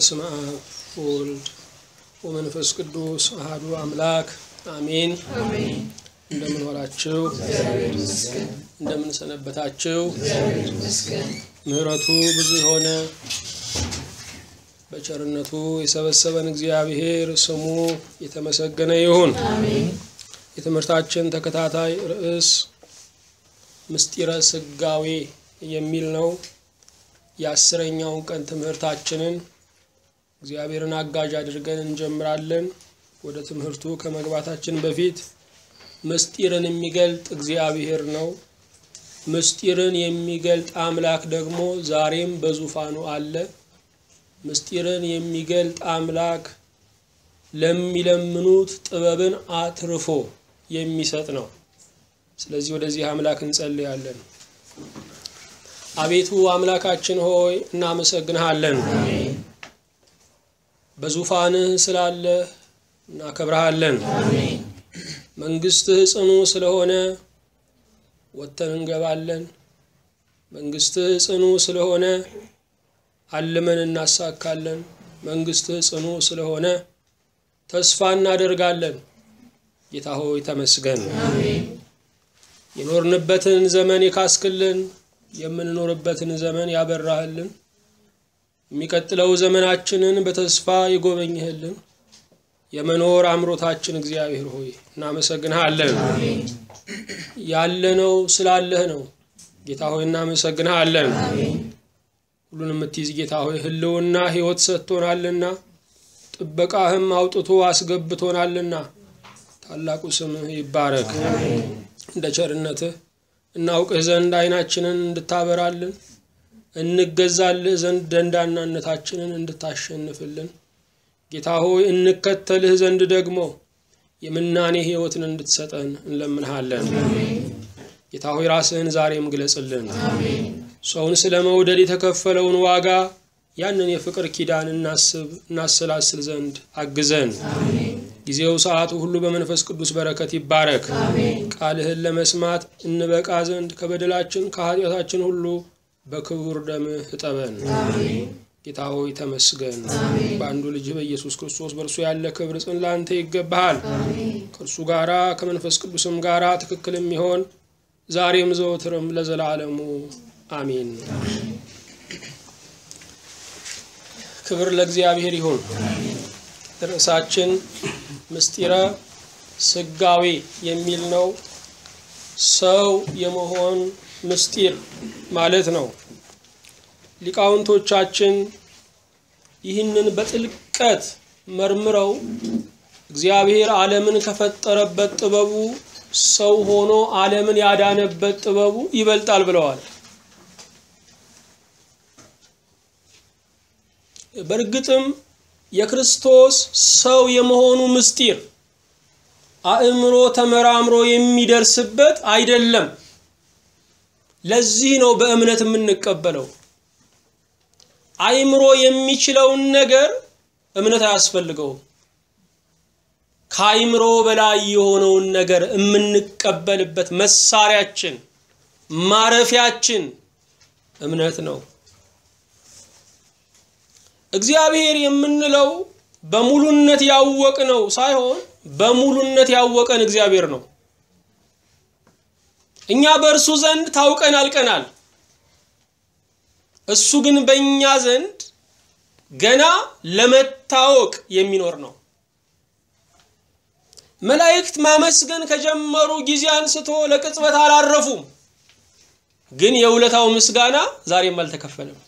በስመ አብ ወወልድ ወመንፈስ ቅዱስ አሐዱ አምላክ አሜን። እንደምን ዋላችሁ? እንደምን ሰነበታችሁ? ምሕረቱ ብዙ የሆነ በቸርነቱ የሰበሰበን እግዚአብሔር ስሙ የተመሰገነ ይሁን። የትምህርታችን ተከታታይ ርዕስ ምስጢረ ስጋዌ የሚል ነው። የአስረኛውን ቀን ትምህርታችንን እግዚአብሔርን አጋዥ አድርገን እንጀምራለን። ወደ ትምህርቱ ከመግባታችን በፊት ምስጢርን የሚገልጥ እግዚአብሔር ነው። ምስጢርን የሚገልጥ አምላክ ደግሞ ዛሬም በዙፋኑ አለ። ምስጢርን የሚገልጥ አምላክ ለሚለምኑት ጥበብን አትርፎ የሚሰጥ ነው። ስለዚህ ወደዚህ አምላክ እንጸልያለን። አቤቱ አምላካችን ሆይ እናመሰግንሃለን። በዙፋንህ ስላለህ እናከብረሃለን። መንግስትህ ጽኑ ስለሆነ ወጥተን እንገባለን። መንግስትህ ጽኑ ስለሆነ አልመን እናሳካለን። መንግስትህ ጽኑ ስለሆነ ተስፋ እናደርጋለን። ጌታ ሆይ ተመስገን። የኖርንበትን ዘመን የካስክልን፣ የምንኖርበትን ዘመን ያበራህልን፣ የሚቀጥለው ዘመናችንን በተስፋ የጎበኝህልን የመኖር አምሮታችን እግዚአብሔር ሆይ እናመሰግንሃለን። ያለነው ስላለህ ነው። ጌታ ሆይ እናመሰግንሃለን። ሁሉን የምትይዝ ጌታ ሆይ ህልውና ህይወት ሰጥቶናልና ጥበቃህም አውጥቶ አስገብቶናልና ታላቁ ስምህ ይባረክ። እንደ ቸርነትህ እናውቅህ ዘንድ አይናችንን እንድታበራልን እንገዛልህ ዘንድ ደንዳናነታችንን እንድታሸንፍልን ጌታ ሆይ እንከተልህ ዘንድ ደግሞ የምናኔ ህይወትን እንድትሰጠን እንለምንሃለን። ጌታ ሆይ ራስህን ዛሬም ግለጽልን። ሰውን ስለ መውደድ የተከፈለውን ዋጋ ያንን የፍቅር ኪዳን እናስብ እናሰላስል ዘንድ አግዘን። ጊዜው ሰዓቱ ሁሉ በመንፈስ ቅዱስ በረከት ይባረክ። ቃልህን ለመስማት እንበቃ ዘንድ ከበደላችን ከኃጢአታችን ሁሉ በክቡር ደምህ እጠበን። ጌታ ሆይ ተመስገን። በአንዱ ልጅህ በኢየሱስ ክርስቶስ በእርሱ ያለ ክብር ጽን ለአንተ ይገባሃል። ከእርሱ ጋራ ከመንፈስ ቅዱስም ጋራ ትክክል የሚሆን ዛሬም ዘወትርም ለዘላለሙ አሜን። ክብር ለእግዚአብሔር ይሁን። ርዕሳችን ምስጢረ ስጋዌ የሚል ነው። ሰው የመሆን ምስጢር ማለት ነው። ሊቃውንቶቻችን ይህንን በጥልቀት መርምረው እግዚአብሔር ዓለምን ከፈጠረበት ጥበቡ ሰው ሆኖ ዓለምን ያዳነበት ጥበቡ ይበልጣል ብለዋል። በእርግጥም የክርስቶስ ሰው የመሆኑ ምስጢር አእምሮ ተመራምሮ የሚደርስበት አይደለም። ለዚህ ነው በእምነት የምንቀበለው። አእምሮ የሚችለውን ነገር እምነት አያስፈልገውም። ከአእምሮ በላይ የሆነውን ነገር የምንቀበልበት መሳሪያችን ማረፊያችን እምነት ነው። እግዚአብሔር የምንለው በሙሉነት ያወቅነው ሳይሆን በሙሉነት ያወቀን እግዚአብሔር ነው። እኛ በእርሱ ዘንድ ታውቀን አልቀናል። እሱ ግን በእኛ ዘንድ ገና ለመታወቅ የሚኖር ነው። መላእክት ማመስገን ከጀመሩ ጊዜ አንስቶ ለቅጽበት አላረፉም። ግን የውለታው ምስጋና ዛሬም አልተከፈለም።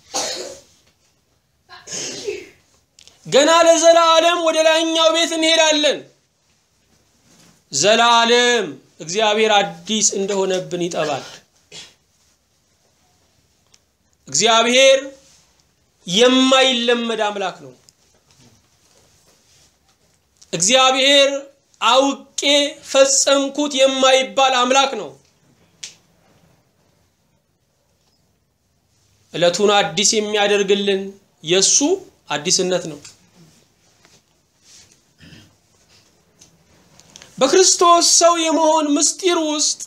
ገና ለዘላለም ወደ ላይኛው ቤት እንሄዳለን። ዘላለም እግዚአብሔር አዲስ እንደሆነብን ይጠባል። እግዚአብሔር የማይለመድ አምላክ ነው። እግዚአብሔር አውቄ ፈጸምኩት የማይባል አምላክ ነው። ዕለቱን አዲስ የሚያደርግልን የሱ አዲስነት ነው። በክርስቶስ ሰው የመሆን ምስጢር ውስጥ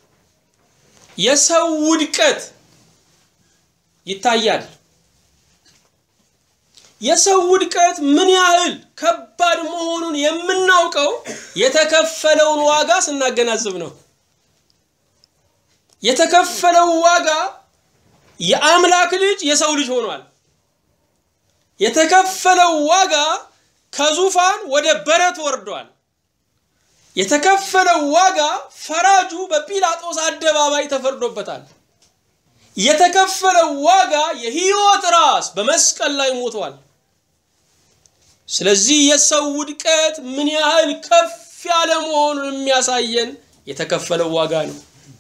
የሰው ውድቀት ይታያል። የሰው ውድቀት ምን ያህል ከባድ መሆኑን የምናውቀው የተከፈለውን ዋጋ ስናገናዝብ ነው። የተከፈለው ዋጋ የአምላክ ልጅ የሰው ልጅ ሆኗል። የተከፈለው ዋጋ ከዙፋን ወደ በረት ወርዷል። የተከፈለው ዋጋ ፈራጁ በጲላጦስ አደባባይ ተፈርዶበታል። የተከፈለው ዋጋ የሕይወት ራስ በመስቀል ላይ ሞቷል። ስለዚህ የሰው ውድቀት ምን ያህል ከፍ ያለ መሆኑን የሚያሳየን የተከፈለው ዋጋ ነው።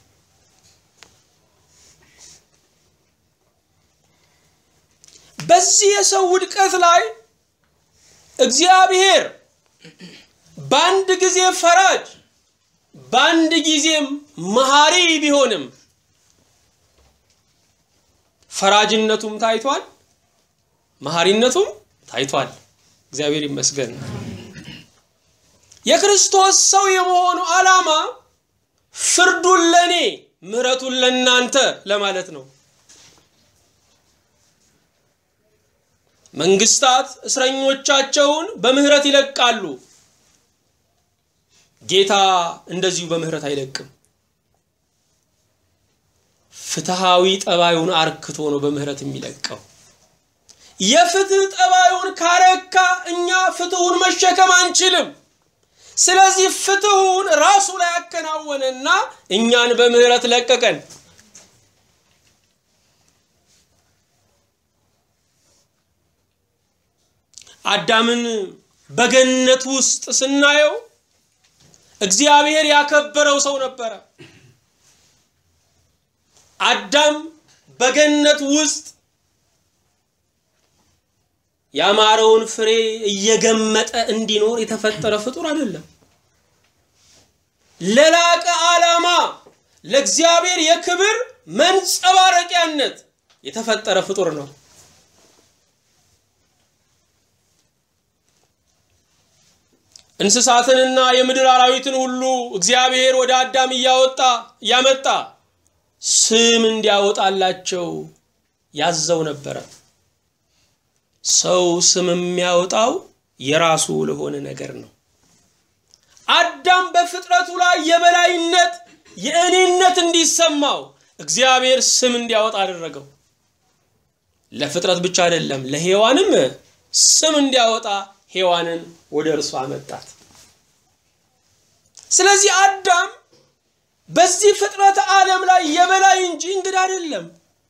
በዚህ የሰው ውድቀት ላይ እግዚአብሔር በአንድ ጊዜ ፈራጅ በአንድ ጊዜም መሐሪ ቢሆንም ፈራጅነቱም ታይቷል፣ መሐሪነቱም ታይቷል። እግዚአብሔር ይመስገን። የክርስቶስ ሰው የመሆኑ ዓላማ ፍርዱን ለእኔ ምሕረቱን ለእናንተ ለማለት ነው። መንግስታት እስረኞቻቸውን በምህረት ይለቃሉ። ጌታ እንደዚሁ በምህረት አይለቅም። ፍትሃዊ ጠባዩን አርክቶ ነው በምህረት የሚለቀው። የፍትህ ጠባዩን ካረካ እኛ ፍትሁን መሸከም አንችልም። ስለዚህ ፍትሁን ራሱ ላይ ያከናወነና እኛን በምህረት ለቀቀን። አዳምን በገነት ውስጥ ስናየው እግዚአብሔር ያከበረው ሰው ነበረ። አዳም በገነት ውስጥ ያማረውን ፍሬ እየገመጠ እንዲኖር የተፈጠረ ፍጡር አይደለም። ለላቀ ዓላማ ለእግዚአብሔር የክብር መንጸባረቂያነት የተፈጠረ ፍጡር ነው። እንስሳትንና የምድር አራዊትን ሁሉ እግዚአብሔር ወደ አዳም እያወጣ እያመጣ ስም እንዲያወጣላቸው ያዘው ነበረ። ሰው ስም የሚያወጣው የራሱ ለሆነ ነገር ነው። አዳም በፍጥረቱ ላይ የበላይነት የእኔነት እንዲሰማው እግዚአብሔር ስም እንዲያወጣ አደረገው። ለፍጥረት ብቻ አይደለም፣ ለሔዋንም ስም እንዲያወጣ ሔዋንን ወደ እርሱ አመጣት። ስለዚህ አዳም በዚህ ፍጥረት ዓለም ላይ የበላይ እንጂ እንግዳ አይደለም።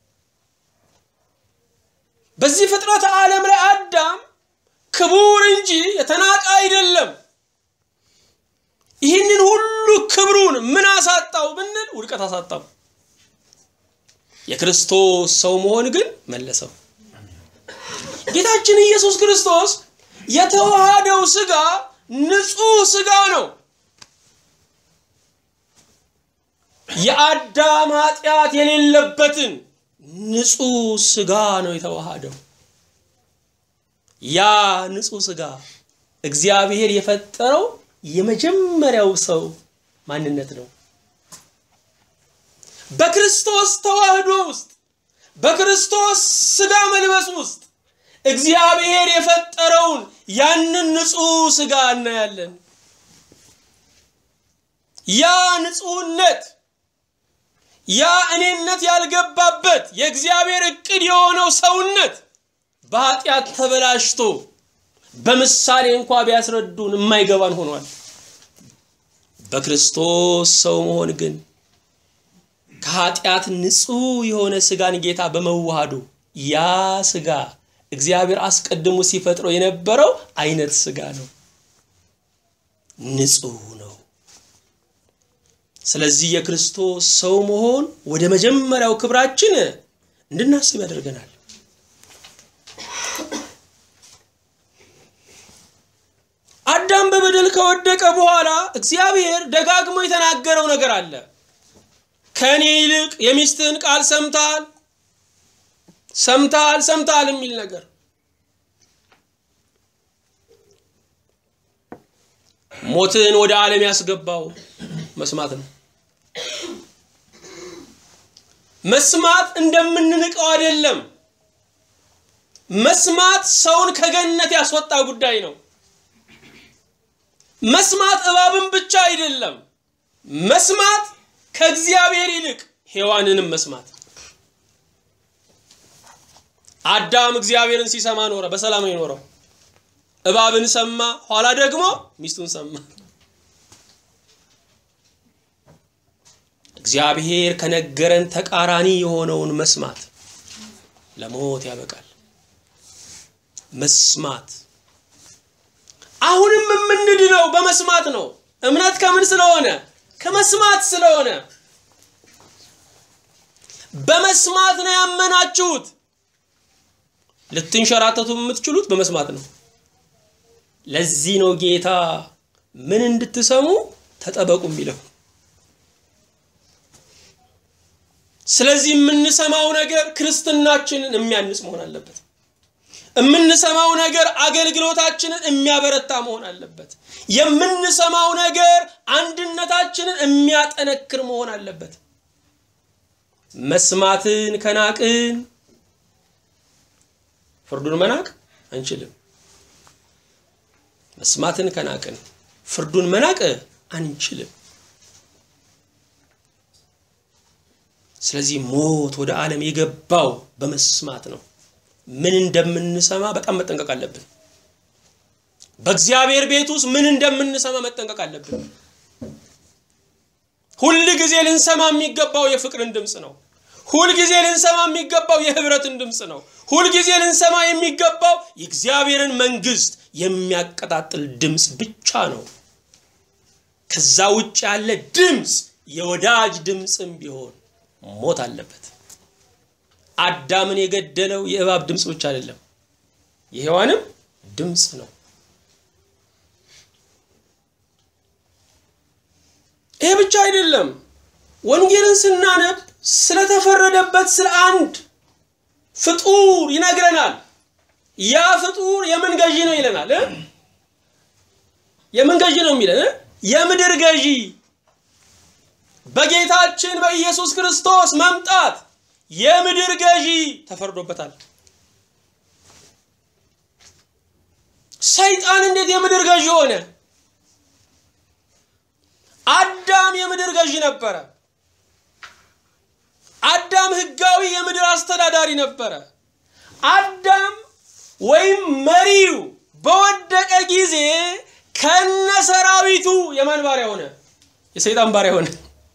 በዚህ ፍጥረት ዓለም ላይ አዳም ክቡር እንጂ የተናቀ አይደለም። ይህንን ሁሉ ክብሩን ምን አሳጣው ብንል ውድቀት አሳጣው። የክርስቶስ ሰው መሆን ግን መለሰው። ጌታችን ኢየሱስ ክርስቶስ የተዋሃደው ስጋ ንጹህ ስጋ ነው። የአዳም ኃጢአት የሌለበትን ንጹህ ስጋ ነው የተዋሃደው። ያ ንጹህ ስጋ እግዚአብሔር የፈጠረው የመጀመሪያው ሰው ማንነት ነው። በክርስቶስ ተዋህዶ ውስጥ በክርስቶስ ስጋ መልበስ ውስጥ እግዚአብሔር የፈጠረውን ያንን ንጹህ ስጋ እናያለን። ያ ንጹህነት ያ እኔነት ያልገባበት የእግዚአብሔር እቅድ የሆነው ሰውነት በኃጢአት ተበላሽቶ በምሳሌ እንኳ ቢያስረዱን የማይገባን ሆኗል። በክርስቶስ ሰው መሆን ግን ከኃጢአት ንጹህ የሆነ ስጋን ጌታ በመዋሃዱ ያ ስጋ እግዚአብሔር አስቀድሞ ሲፈጥረው የነበረው አይነት ስጋ ነው። ንጹህ ነው። ስለዚህ የክርስቶስ ሰው መሆን ወደ መጀመሪያው ክብራችን እንድናስብ ያደርገናል። አዳም በበደል ከወደቀ በኋላ እግዚአብሔር ደጋግሞ የተናገረው ነገር አለ። ከእኔ ይልቅ የሚስትህን ቃል ሰምተሃል ሰምተሃል ሰምተሃል የሚል ነገር ሞትን ወደ ዓለም ያስገባው መስማት ነው። መስማት እንደምንንቀው አይደለም። መስማት ሰውን ከገነት ያስወጣ ጉዳይ ነው። መስማት እባብን ብቻ አይደለም። መስማት ከእግዚአብሔር ይልቅ ሔዋንንም መስማት። አዳም እግዚአብሔርን ሲሰማ ኖረ፣ በሰላም ነው የኖረው። እባብን ሰማ፣ ኋላ ደግሞ ሚስቱን ሰማ። እግዚአብሔር ከነገረን ተቃራኒ የሆነውን መስማት ለሞት ያበቃል። መስማት አሁንም የምንድነው በመስማት ነው። እምነት ከምን ስለሆነ ከመስማት ስለሆነ በመስማት ነው ያመናችሁት። ልትንሸራተቱ የምትችሉት በመስማት ነው። ለዚህ ነው ጌታ ምን እንድትሰሙ ተጠበቁ የሚለው። ስለዚህ የምንሰማው ነገር ክርስትናችንን የሚያንጽ መሆን አለበት። የምንሰማው ነገር አገልግሎታችንን የሚያበረታ መሆን አለበት። የምንሰማው ነገር አንድነታችንን የሚያጠነክር መሆን አለበት። መስማትን ከናቅን ፍርዱን መናቅ አንችልም። መስማትን ከናቅን ፍርዱን መናቅ አንችልም። ስለዚህ ሞት ወደ ዓለም የገባው በመስማት ነው። ምን እንደምንሰማ በጣም መጠንቀቅ አለብን። በእግዚአብሔር ቤት ውስጥ ምን እንደምንሰማ መጠንቀቅ አለብን። ሁል ጊዜ ልንሰማ የሚገባው የፍቅርን ድምፅ ነው። ሁል ጊዜ ልንሰማ የሚገባው የህብረትን ድምፅ ነው። ሁል ጊዜ ልንሰማ የሚገባው የእግዚአብሔርን መንግስት የሚያቀጣጥል ድምፅ ብቻ ነው። ከዛ ውጭ ያለ ድምፅ የወዳጅ ድምፅም ቢሆን ሞት አለበት። አዳምን የገደለው የእባብ ድምፅ ብቻ አይደለም፣ የሔዋንም ድምፅ ነው። ይሄ ብቻ አይደለም። ወንጌልን ስናነብ ስለተፈረደበት ስለ አንድ ፍጡር ይነግረናል። ያ ፍጡር የምን ገዢ ነው ይለናል። የምን ገዢ ነው የሚለን? የምድር ገዢ በጌታችን በኢየሱስ ክርስቶስ መምጣት የምድር ገዢ ተፈርዶበታል። ሰይጣን እንዴት የምድር ገዢ ሆነ? አዳም የምድር ገዢ ነበረ። አዳም ህጋዊ የምድር አስተዳዳሪ ነበረ። አዳም ወይም መሪው በወደቀ ጊዜ ከነሰራዊቱ የማን ባሪያ ሆነ? የሰይጣን ባሪያ ሆነ።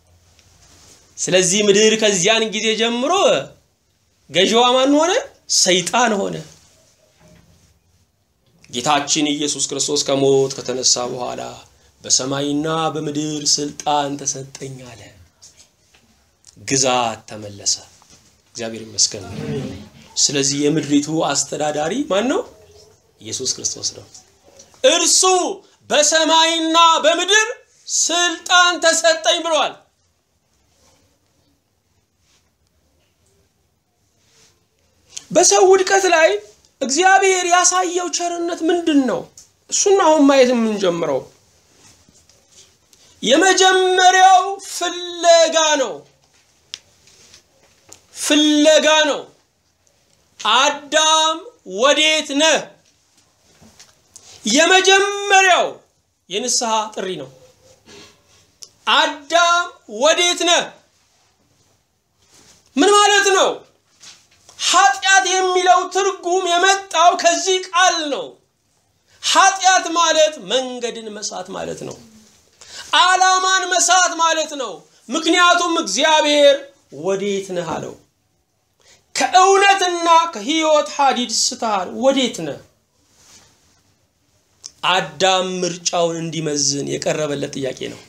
ስለዚህ ምድር ከዚያን ጊዜ ጀምሮ ገዢዋ ማን ሆነ? ሰይጣን ሆነ። ጌታችን ኢየሱስ ክርስቶስ ከሞት ከተነሳ በኋላ በሰማይና በምድር ስልጣን ተሰጠኝ አለ። ግዛት ተመለሰ። እግዚአብሔር ይመስገን። ስለዚህ የምድሪቱ አስተዳዳሪ ማን ነው? ኢየሱስ ክርስቶስ ነው። እርሱ በሰማይና በምድር ስልጣን ተሰጠኝ ብሏል። በሰው ውድቀት ላይ እግዚአብሔር ያሳየው ቸርነት ምንድን ነው? እሱን አሁን ማየት የምንጀምረው የመጀመሪያው ፍለጋ ነው። ፍለጋ ነው። አዳም ወዴት ነህ? የመጀመሪያው የንስሐ ጥሪ ነው። አዳም ወዴት ነህ? ምን ማለት ነው? ኃጢአት የሚለው ትርጉም የመጣው ከዚህ ቃል ነው። ኃጢአት ማለት መንገድን መሳት ማለት ነው። ዓላማን መሳት ማለት ነው። ምክንያቱም እግዚአብሔር ወዴት ነህ አለው። ከእውነትና ከሕይወት ሐዲድ ስተሃል። ወዴት ነህ? አዳም ምርጫውን እንዲመዝን የቀረበለት ጥያቄ ነው።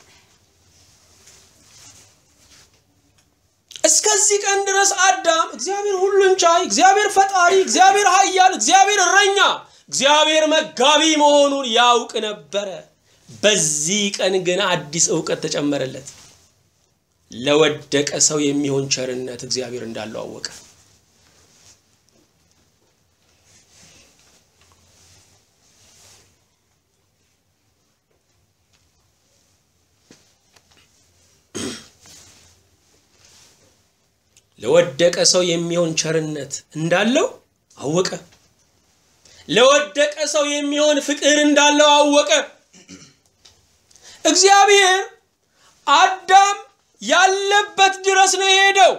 እስከዚህ ቀን ድረስ አዳም እግዚአብሔር ሁሉን ቻይ፣ እግዚአብሔር ፈጣሪ፣ እግዚአብሔር ኃያል፣ እግዚአብሔር እረኛ፣ እግዚአብሔር መጋቢ መሆኑን ያውቅ ነበረ። በዚህ ቀን ግን አዲስ እውቀት ተጨመረለት። ለወደቀ ሰው የሚሆን ቸርነት እግዚአብሔር እንዳለው አወቀ። ለወደቀ ሰው የሚሆን ቸርነት እንዳለው አወቀ። ለወደቀ ሰው የሚሆን ፍቅር እንዳለው አወቀ። እግዚአብሔር አዳም ያለበት ድረስ ነው የሄደው።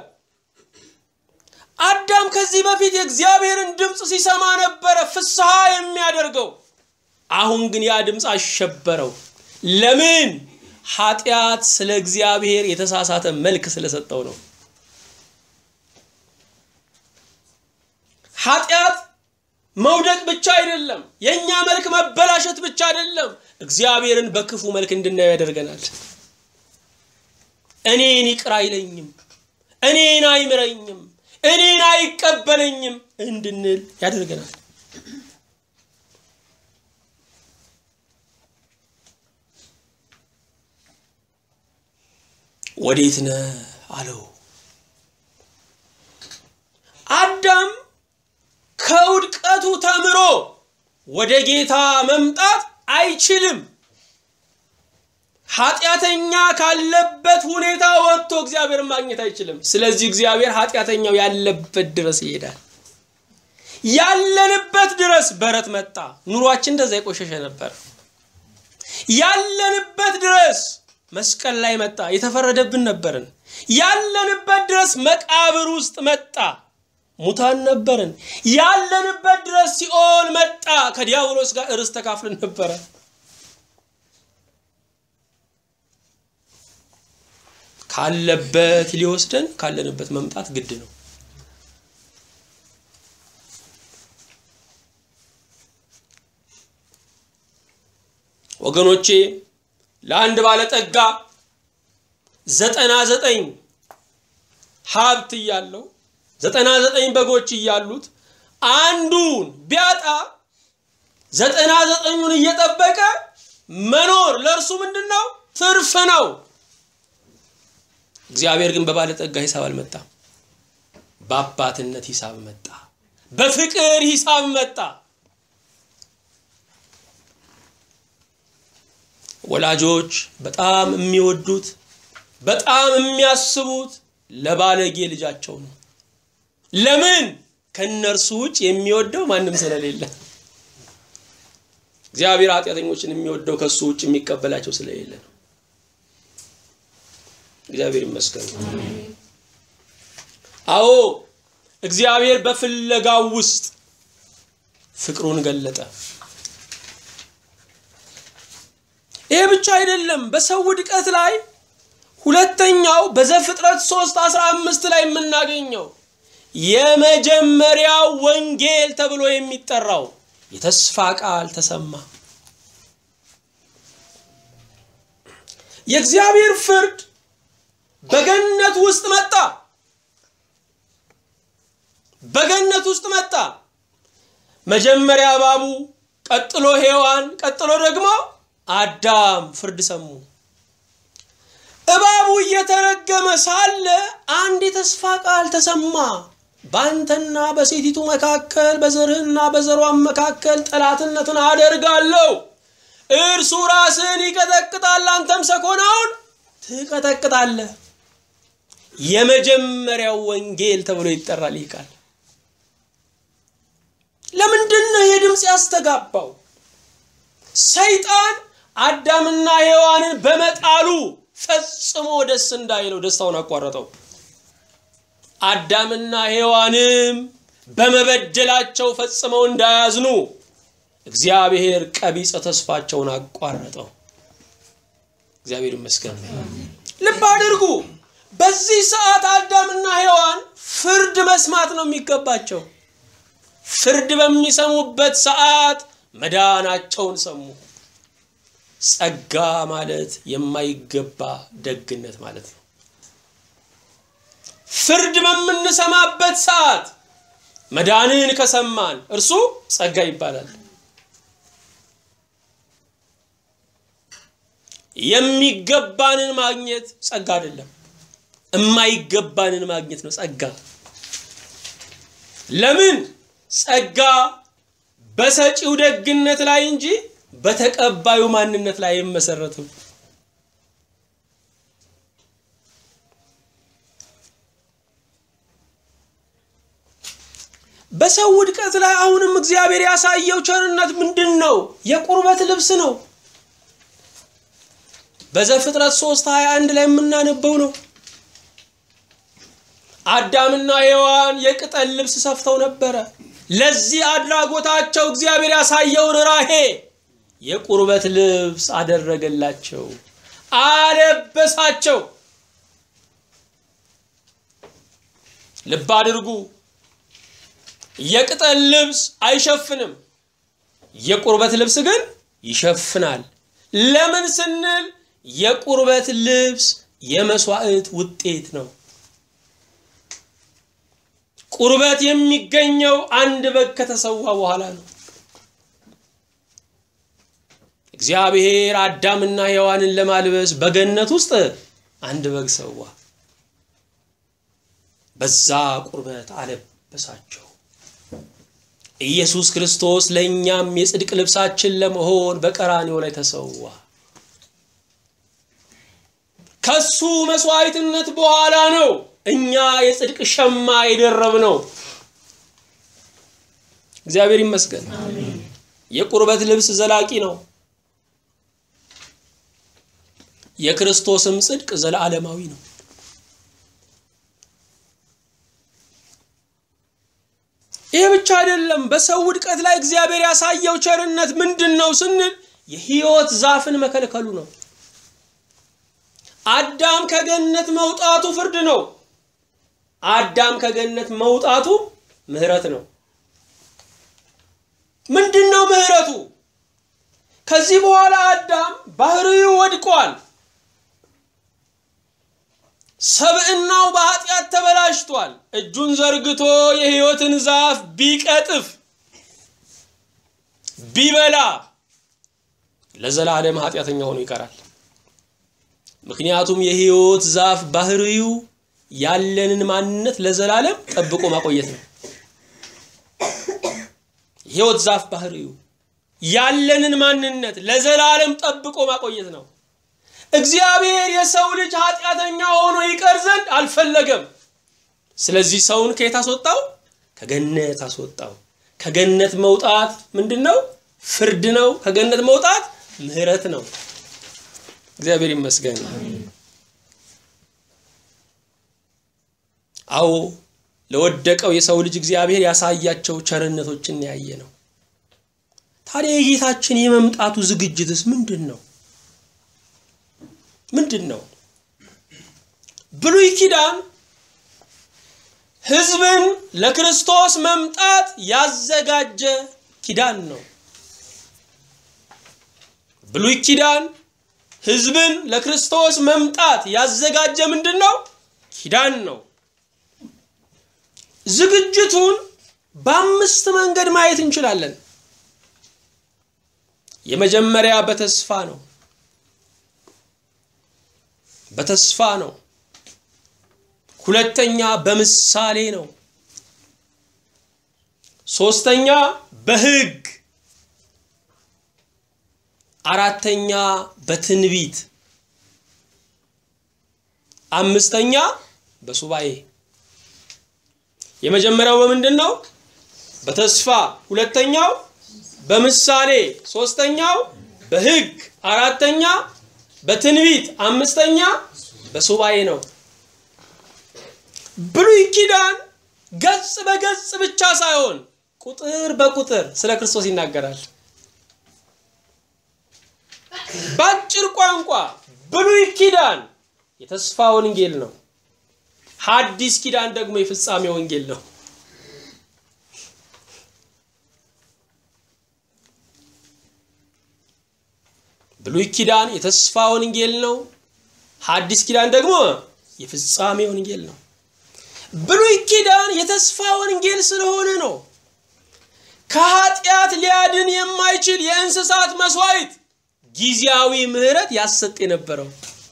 አዳም ከዚህ በፊት የእግዚአብሔርን ድምፅ ሲሰማ ነበረ ፍስሐ የሚያደርገው። አሁን ግን ያ ድምፅ አሸበረው። ለምን? ኃጢአት ስለ እግዚአብሔር የተሳሳተ መልክ ስለሰጠው ነው። ኃጢአት መውደቅ ብቻ አይደለም፣ የእኛ መልክ መበላሸት ብቻ አይደለም፣ እግዚአብሔርን በክፉ መልክ እንድናየው ያደርገናል። እኔን ይቅር አይለኝም፣ እኔን አይምረኝም፣ እኔን አይቀበለኝም እንድንል ያደርገናል። ወዴት ነህ አለው። አዳም ከውድቀቱ ተምሮ ወደ ጌታ መምጣት አይችልም። ኃጢአተኛ ካለበት ሁኔታ ወጥቶ እግዚአብሔርን ማግኘት አይችልም። ስለዚህ እግዚአብሔር ኃጢአተኛው ያለበት ድረስ ይሄዳል። ያለንበት ድረስ በረት መጣ። ኑሯችን እንደዛ የቆሸሸ ነበር። ያለንበት ድረስ መስቀል ላይ መጣ። የተፈረደብን ነበርን። ያለንበት ድረስ መቃብር ውስጥ መጣ። ሙታን ነበርን። ያለንበት ድረስ ሲኦል መጣ። ከዲያብሎስ ጋር እርስ ተካፍልን ነበረ። ካለበት ሊወስደን ካለንበት መምጣት ግድ ነው። ወገኖቼ ለአንድ ባለጠጋ ዘጠና ዘጠኝ ሀብት እያለው ዘጠና ዘጠኝ በጎች እያሉት አንዱን ቢያጣ ዘጠና ዘጠኙን እየጠበቀ መኖር ለእርሱ ምንድን ነው? ትርፍ ነው። እግዚአብሔር ግን በባለጠጋ ሂሳብ አልመጣም። በአባትነት ሂሳብ መጣ። በፍቅር ሂሳብ መጣ። ወላጆች በጣም የሚወዱት በጣም የሚያስቡት ለባለጌ ልጃቸው ነው። ለምን? ከእነርሱ ውጭ የሚወደው ማንም ስለሌለ። እግዚአብሔር ኃጢአተኞችን የሚወደው ከሱ ውጭ የሚቀበላቸው ስለሌለ ነው። እግዚአብሔር ይመስገን። አዎ እግዚአብሔር በፍለጋው ውስጥ ፍቅሩን ገለጠ። ይህ ብቻ አይደለም። በሰው ውድቀት ላይ ሁለተኛው በዘፍጥረት 3 15 ላይ የምናገኘው የመጀመሪያው ወንጌል ተብሎ የሚጠራው የተስፋ ቃል ተሰማ። የእግዚአብሔር ፍርድ በገነት ውስጥ መጣ። በገነት ውስጥ መጣ። መጀመሪያ እባቡ፣ ቀጥሎ ሔዋን፣ ቀጥሎ ደግሞ አዳም ፍርድ ሰሙ። እባቡ እየተረገመ ሳለ አንድ የተስፋ ቃል ተሰማ። በአንተና በሴቲቱ መካከል በዘርህና በዘሯን መካከል ጠላትነትን አደርጋለሁ። እርሱ ራስን ይቀጠቅጣል፣ አንተም ሰኮናውን ትቀጠቅጣለህ። የመጀመሪያው ወንጌል ተብሎ ይጠራል ይህ ቃል። ለምንድን ነው ይህ ድምፅ ያስተጋባው? ሰይጣን አዳምና ሔዋንን በመጣሉ ፈጽሞ ደስ እንዳይለው ደስታውን አቋረጠው። አዳምና ሔዋንም በመበደላቸው ፈጽመው እንዳያዝኑ እግዚአብሔር ቀቢጸ ተስፋቸውን አቋረጠው። እግዚአብሔር ይመስገን። ልብ አድርጉ። በዚህ ሰዓት አዳምና ሔዋን ፍርድ መስማት ነው የሚገባቸው። ፍርድ በሚሰሙበት ሰዓት መዳናቸውን ሰሙ። ጸጋ ማለት የማይገባ ደግነት ማለት ነው። ፍርድ በምንሰማበት ሰዓት መዳንን ከሰማን እርሱ ጸጋ ይባላል። የሚገባንን ማግኘት ጸጋ አይደለም፣ የማይገባንን ማግኘት ነው ጸጋ። ለምን? ጸጋ በሰጪው ደግነት ላይ እንጂ በተቀባዩ ማንነት ላይ አይመሰረትም። በሰው ውድቀት ላይ አሁንም እግዚአብሔር ያሳየው ቸርነት ምንድን ነው? የቁርበት ልብስ ነው። በዘፍጥረት 3 21 ላይ የምናነበው ነው። አዳምና ሔዋን የቅጠል ልብስ ሰፍተው ነበረ። ለዚህ አድራጎታቸው እግዚአብሔር ያሳየው ርኅራኄ የቁርበት ልብስ አደረገላቸው፣ አለበሳቸው። ልብ አድርጉ። የቅጠል ልብስ አይሸፍንም፣ የቁርበት ልብስ ግን ይሸፍናል። ለምን ስንል የቁርበት ልብስ የመስዋዕት ውጤት ነው። ቁርበት የሚገኘው አንድ በግ ከተሰዋ በኋላ ነው። እግዚአብሔር አዳምና ሔዋንን ለማልበስ በገነት ውስጥ አንድ በግ ሰዋ። በዛ ቁርበት አለበሳቸው። ኢየሱስ ክርስቶስ ለእኛም የጽድቅ ልብሳችን ለመሆን በቀራንዮ ላይ ተሰዋ። ከሱ መስዋዕትነት በኋላ ነው እኛ የጽድቅ ሸማ የደረብ ነው። እግዚአብሔር ይመስገን። የቁርበት ልብስ ዘላቂ ነው። የክርስቶስም ጽድቅ ዘለዓለማዊ ነው። ይህ ብቻ አይደለም። በሰው ውድቀት ላይ እግዚአብሔር ያሳየው ቸርነት ምንድን ነው ስንል የሕይወት ዛፍን መከልከሉ ነው። አዳም ከገነት መውጣቱ ፍርድ ነው። አዳም ከገነት መውጣቱ ምሕረት ነው። ምንድን ነው ምሕረቱ? ከዚህ በኋላ አዳም ባህሪው ወድቋል። ሰብዕናው በኃጢአት ተበላሽቷል። እጁን ዘርግቶ የሕይወትን ዛፍ ቢቀጥፍ ቢበላ ለዘላለም ኃጢአተኛ ሆኖ ይቀራል። ምክንያቱም የሕይወት ዛፍ ባህሪው ያለንን ማንነት ለዘላለም ጠብቆ ማቆየት ነው። የሕይወት ዛፍ ባህሪው ያለንን ማንነት ለዘላለም ጠብቆ ማቆየት ነው። እግዚአብሔር የሰው ልጅ ኃጢአተኛ ሆኖ ይቀር ዘንድ አልፈለገም። ስለዚህ ሰውን ከየት አስወጣው? ከገነት አስወጣው። ከገነት መውጣት ምንድን ነው? ፍርድ ነው። ከገነት መውጣት ምሕረት ነው። እግዚአብሔር ይመስገን። አዎ ለወደቀው የሰው ልጅ እግዚአብሔር ያሳያቸው ቸርነቶችን ያየ ነው። ታዲያ የጌታችን የመምጣቱ ዝግጅትስ ምንድን ነው? ምንድን ነው? ብሉይ ኪዳን ሕዝብን ለክርስቶስ መምጣት ያዘጋጀ ኪዳን ነው። ብሉይ ኪዳን ሕዝብን ለክርስቶስ መምጣት ያዘጋጀ ምንድን ነው? ኪዳን ነው። ዝግጅቱን በአምስት መንገድ ማየት እንችላለን። የመጀመሪያ በተስፋ ነው። በተስፋ ነው። ሁለተኛ በምሳሌ ነው። ሶስተኛ በሕግ፣ አራተኛ በትንቢት፣ አምስተኛ በሱባኤ። የመጀመሪያው በምንድን ነው? በተስፋ ሁለተኛው በምሳሌ ሶስተኛው በሕግ አራተኛ በትንቢት አምስተኛ በሱባኤ ነው። ብሉይ ኪዳን ገጽ በገጽ ብቻ ሳይሆን ቁጥር በቁጥር ስለ ክርስቶስ ይናገራል። በአጭር ቋንቋ ብሉይ ኪዳን የተስፋ ወንጌል ነው። ሐዲስ ኪዳን ደግሞ የፍጻሜ ወንጌል ነው። ብሉይ ኪዳን የተስፋ ወንጌል ነው። ሐዲስ ኪዳን ደግሞ የፍጻሜ ወንጌል ነው። ብሉይ ኪዳን የተስፋ ወንጌል ስለሆነ ነው ከኃጢአት ሊያድን የማይችል የእንስሳት መስዋዕት ጊዜያዊ ምሕረት ያሰጥ የነበረው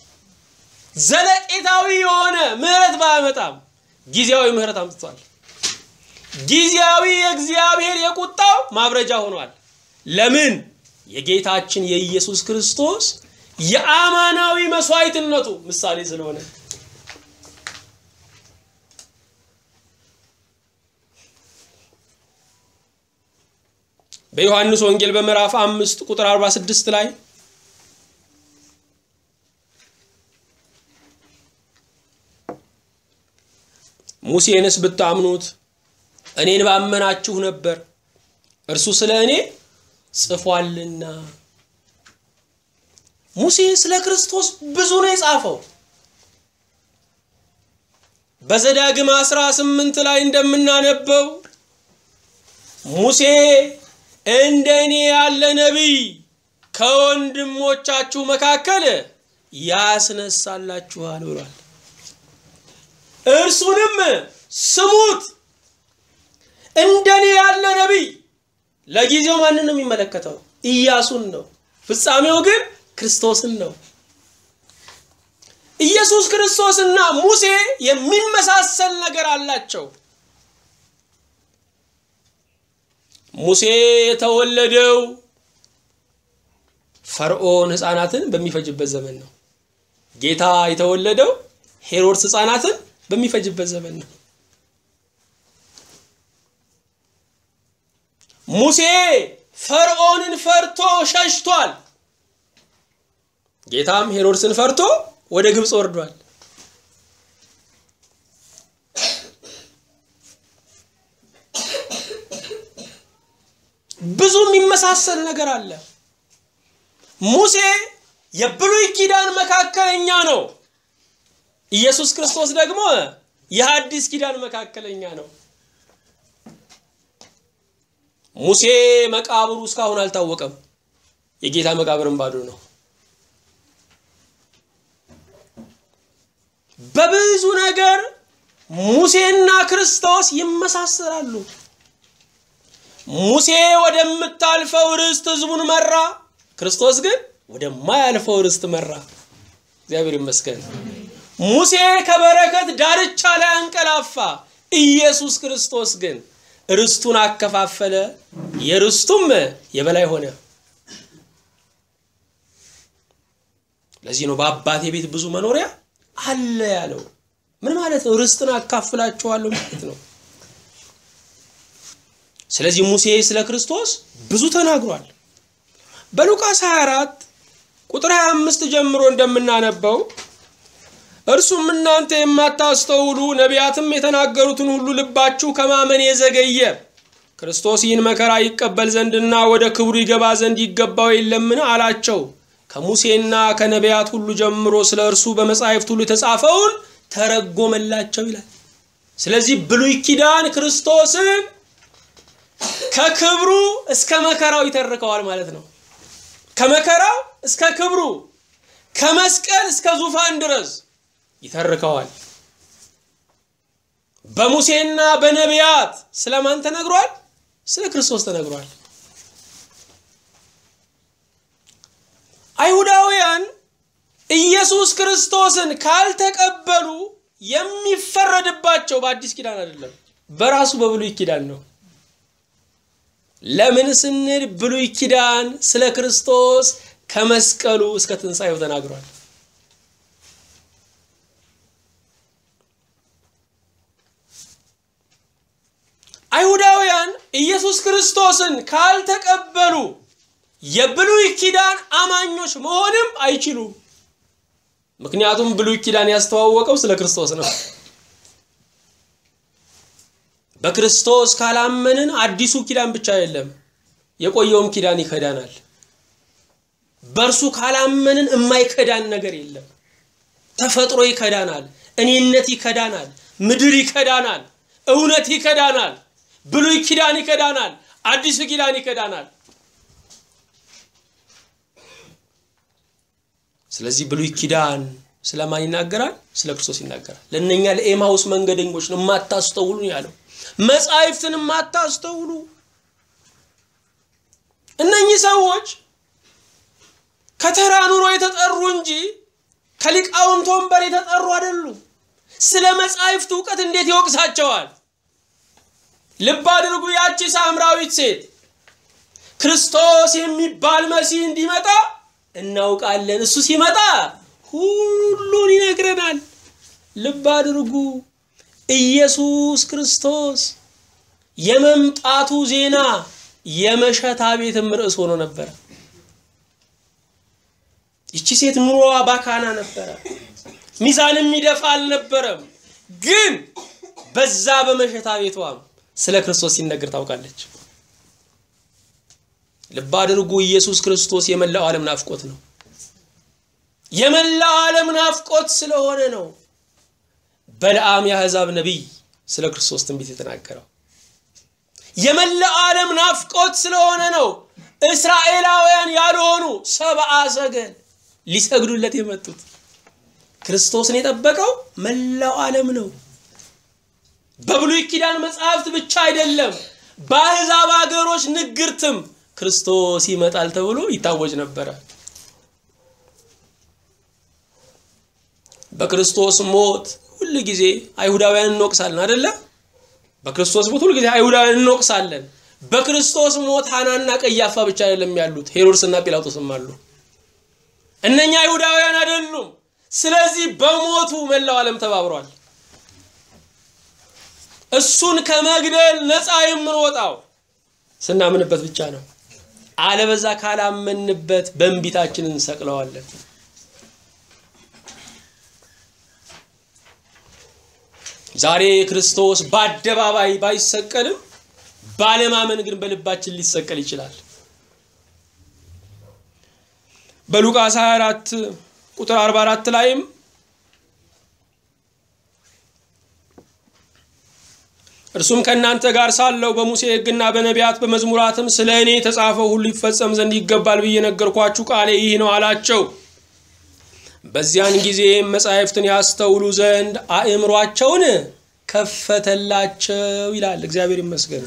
ዘለቄታዊ የሆነ ምሕረት ባያመጣም ጊዜያዊ ምሕረት አምጥቷል። ጊዜያዊ የእግዚአብሔር የቁጣው ማብረጃ ሆኗል። ለምን? የጌታችን የኢየሱስ ክርስቶስ የአማናዊ መስዋዕትነቱ ምሳሌ ስለሆነ በዮሐንስ ወንጌል በምዕራፍ አምስት ቁጥር 46 ላይ ሙሴንስ ብታምኑት እኔን ባመናችሁ ነበር፣ እርሱ ስለ እኔ ጽፏልና። ሙሴ ስለ ክርስቶስ ብዙ ነው የጻፈው። በዘዳግም 18 ላይ እንደምናነበው ሙሴ እንደ እኔ ያለ ነቢይ ከወንድሞቻችሁ መካከል ያስነሳላችኋል ብሏል። እርሱንም ስሙት። እንደኔ ያለ ነቢይ ለጊዜው ማንን ነው የሚመለከተው? ኢያሱን ነው። ፍጻሜው ግን ክርስቶስን ነው። ኢየሱስ ክርስቶስና ሙሴ የሚመሳሰል ነገር አላቸው። ሙሴ የተወለደው ፈርዖን ሕፃናትን በሚፈጅበት ዘመን ነው። ጌታ የተወለደው ሄሮድስ ሕፃናትን በሚፈጅበት ዘመን ነው። ሙሴ ፈርዖንን ፈርቶ ሸሽቷል። ጌታም ሄሮድስን ፈርቶ ወደ ግብፅ ወርዷል። ብዙ የሚመሳሰል ነገር አለ። ሙሴ የብሉይ ኪዳን መካከለኛ ነው። ኢየሱስ ክርስቶስ ደግሞ የሐዲስ ኪዳን መካከለኛ ነው። ሙሴ መቃብሩ እስካሁን አልታወቀም። የጌታ መቃብርም ባዶ ነው። በብዙ ነገር ሙሴና ክርስቶስ ይመሳሰላሉ። ሙሴ ወደምታልፈው ርስት ህዝቡን መራ፣ ክርስቶስ ግን ወደማያልፈው ርስት መራ። እግዚአብሔር ይመስገን። ሙሴ ከበረከት ዳርቻ ላይ አንቀላፋ፣ ኢየሱስ ክርስቶስ ግን ርስቱን አከፋፈለ፣ የርስቱም የበላይ ሆነ። ለዚህ ነው በአባቴ ቤት ብዙ መኖሪያ አለ ያለው። ምን ማለት ነው? ርስትን አካፍላችኋለሁ ማለት ነው። ስለዚህ ሙሴ ስለ ክርስቶስ ብዙ ተናግሯል። በሉቃስ 24 ቁጥር 25 ጀምሮ እንደምናነበው እርሱም እናንተ የማታስተውሉ ነቢያትም የተናገሩትን ሁሉ ልባችሁ ከማመን የዘገየ ክርስቶስ ይህን መከራ ይቀበል ዘንድና ወደ ክብሩ ይገባ ዘንድ ይገባው የለምን አላቸው። ከሙሴና ከነቢያት ሁሉ ጀምሮ ስለ እርሱ በመጻሕፍት ሁሉ የተጻፈውን ተረጎመላቸው ይላል። ስለዚህ ብሉይ ኪዳን ክርስቶስን ከክብሩ እስከ መከራው ይተርከዋል ማለት ነው። ከመከራው እስከ ክብሩ፣ ከመስቀል እስከ ዙፋን ድረስ ይተርከዋል። በሙሴና በነቢያት ስለማን ተነግሯል? ስለ ክርስቶስ ተነግሯል። አይሁዳውያን ኢየሱስ ክርስቶስን ካልተቀበሉ የሚፈረድባቸው በአዲስ ኪዳን አይደለም፣ በራሱ በብሉይ ኪዳን ነው። ለምን ስንል ብሉይ ኪዳን ስለ ክርስቶስ ከመስቀሉ እስከ ትንሣኤው ተናግሯል። አይሁዳውያን ኢየሱስ ክርስቶስን ካልተቀበሉ የብሉይ ኪዳን አማኞች መሆንም አይችሉም። ምክንያቱም ብሉይ ኪዳን ያስተዋወቀው ስለ ክርስቶስ ነው። በክርስቶስ ካላመንን አዲሱ ኪዳን ብቻ የለም፣ የቆየውም ኪዳን ይከዳናል። በእርሱ ካላመንን የማይከዳን ነገር የለም። ተፈጥሮ ይከዳናል፣ እኔነት ይከዳናል፣ ምድር ይከዳናል፣ እውነት ይከዳናል፣ ብሉይ ኪዳን ይከዳናል፣ አዲሱ ኪዳን ይከዳናል። ስለዚህ ብሉይ ኪዳን ስለማን ይናገራል? ስለ ክርስቶስ ይናገራል። ለእነኛ ለኤማውስ መንገደኞች ነው የማታስተውሉ ያለው። መጻሕፍትን የማታስተውሉ እነኚህ ሰዎች ከተራ ኑሮ የተጠሩ እንጂ ከሊቃውንት ወንበር የተጠሩ አይደሉም። ስለ መጻሕፍት እውቀት እንዴት ይወቅሳቸዋል? ልብ አድርጉ። ያቺ ሳምራዊት ሴት ክርስቶስ የሚባል መሲህ እንዲመጣ እናውቃለን፣ እሱ ሲመጣ ሁሉን ይነግረናል። ልብ አድርጉ። ኢየሱስ ክርስቶስ የመምጣቱ ዜና የመሸታ ቤትም ርዕስ ሆኖ ነበረ። ይቺ ሴት ኑሮዋ ባካና ነበረ። ሚዛን የሚደፋ አልነበረም። ግን በዛ በመሸታ ቤቷም ስለ ክርስቶስ ሲነገር ታውቃለች። ልብ አድርጉ፣ ኢየሱስ ክርስቶስ የመላው ዓለም ናፍቆት ነው። የመላው ዓለም ናፍቆት ስለሆነ ነው በለዓም የአሕዛብ ነቢይ ስለ ክርስቶስ ትንቢት የተናገረው። የመላው ዓለም ናፍቆት ስለሆነ ነው እስራኤላውያን ያልሆኑ ሰብአ ሰገል ሊሰግዱለት የመጡት። ክርስቶስን የጠበቀው መላው ዓለም ነው። በብሉይ ኪዳን መጽሐፍት ብቻ አይደለም፣ በአሕዛብ ሀገሮች ንግርትም ክርስቶስ ይመጣል ተብሎ ይታወጅ ነበረ። በክርስቶስ ሞት ሁል ጊዜ አይሁዳውያን እንወቅሳለን አይደለ? በክርስቶስ ሞት ሁል ጊዜ አይሁዳውያን እንወቅሳለን። በክርስቶስ ሞት ሐናና ቀያፋ ብቻ አይደለም ያሉት፣ ሄሮድስና ጲላጦስም አሉ። እነኛ አይሁዳውያን አይደሉም። ስለዚህ በሞቱ መላው ዓለም ተባብሯል። እሱን ከመግደል ነፃ የምንወጣው ስናምንበት ብቻ ነው። አለበዛ ካላመንበት በእንቢታችን እንሰቅለዋለን። ዛሬ ክርስቶስ በአደባባይ ባይሰቀልም ባለማመን ግን በልባችን ሊሰቀል ይችላል። በሉቃስ 24 ቁጥር 44 ላይም እርሱም ከእናንተ ጋር ሳለው በሙሴ ሕግና በነቢያት በመዝሙራትም ስለ እኔ የተጻፈው ሁሉ ይፈጸም ዘንድ ይገባል ብዬ ነገርኳችሁ፣ ቃሌ ይህ ነው አላቸው። በዚያን ጊዜም መጻሕፍትን ያስተውሉ ዘንድ አእምሯቸውን ከፈተላቸው ይላል። እግዚአብሔር ይመስገን።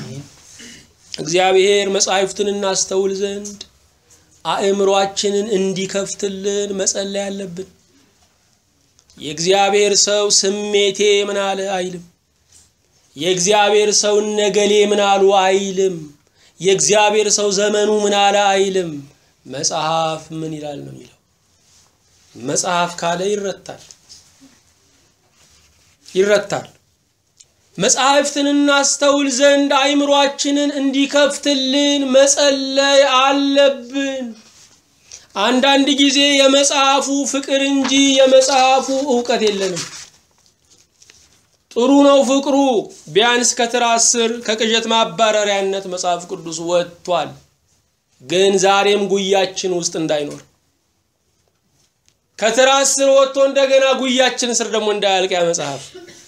እግዚአብሔር መጻሕፍትን እናስተውል ዘንድ አእምሯችንን እንዲከፍትልን መጸለይ አለብን። የእግዚአብሔር ሰው ስሜቴ ምን አለ አይልም። የእግዚአብሔር ሰው ነገሌ ምን አሉ አይልም። የእግዚአብሔር ሰው ዘመኑ ምን አለ አይልም። መጽሐፍ ምን ይላል ነው የሚለው። መጽሐፍ ካለ ይረታል ይረታል። መጽሐፍትን እናስተውል ዘንድ አይምሯችንን እንዲከፍትልን መጸለይ አለብን። አንዳንድ ጊዜ የመጽሐፉ ፍቅር እንጂ የመጽሐፉ እውቀት የለንም። ጥሩ ነው ፍቅሩ፣ ቢያንስ ከትራስ ስር ከቅዠት ማባረሪያነት መጽሐፍ ቅዱስ ወጥቷል። ግን ዛሬም ጉያችን ውስጥ እንዳይኖር ከትራስ ስር ወጥቶ እንደገና ጉያችን ስር ደግሞ እንዳያልቅ ያ መጽሐፍ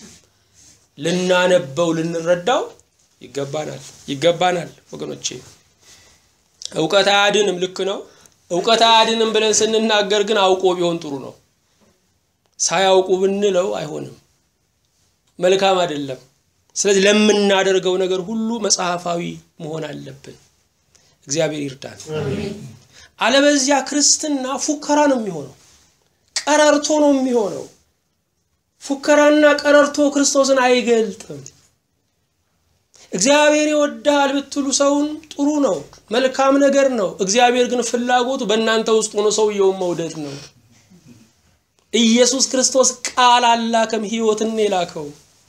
ልናነበው ልንረዳው ይገባናል ይገባናል ወገኖቼ። እውቀት አያድንም፣ ልክ ነው። እውቀት አያድንም ብለን ስንናገር ግን አውቆ ቢሆን ጥሩ ነው። ሳያውቁ ብንለው አይሆንም፣ መልካም አይደለም። ስለዚህ ለምናደርገው ነገር ሁሉ መጽሐፋዊ መሆን አለብን። እግዚአብሔር ይርዳን። አለበዚያ ክርስትና ፉከራ ነው የሚሆነው፣ ቀረርቶ ነው የሚሆነው። ፉከራና ቀረርቶ ክርስቶስን አይገልጥም። እግዚአብሔር ይወዳል ብትሉ ሰውን ጥሩ ነው፣ መልካም ነገር ነው። እግዚአብሔር ግን ፍላጎቱ በእናንተ ውስጥ ሆኖ ሰውየውን መውደድ ነው። ኢየሱስ ክርስቶስ ቃል አላከም፣ ሕይወትን የላከው።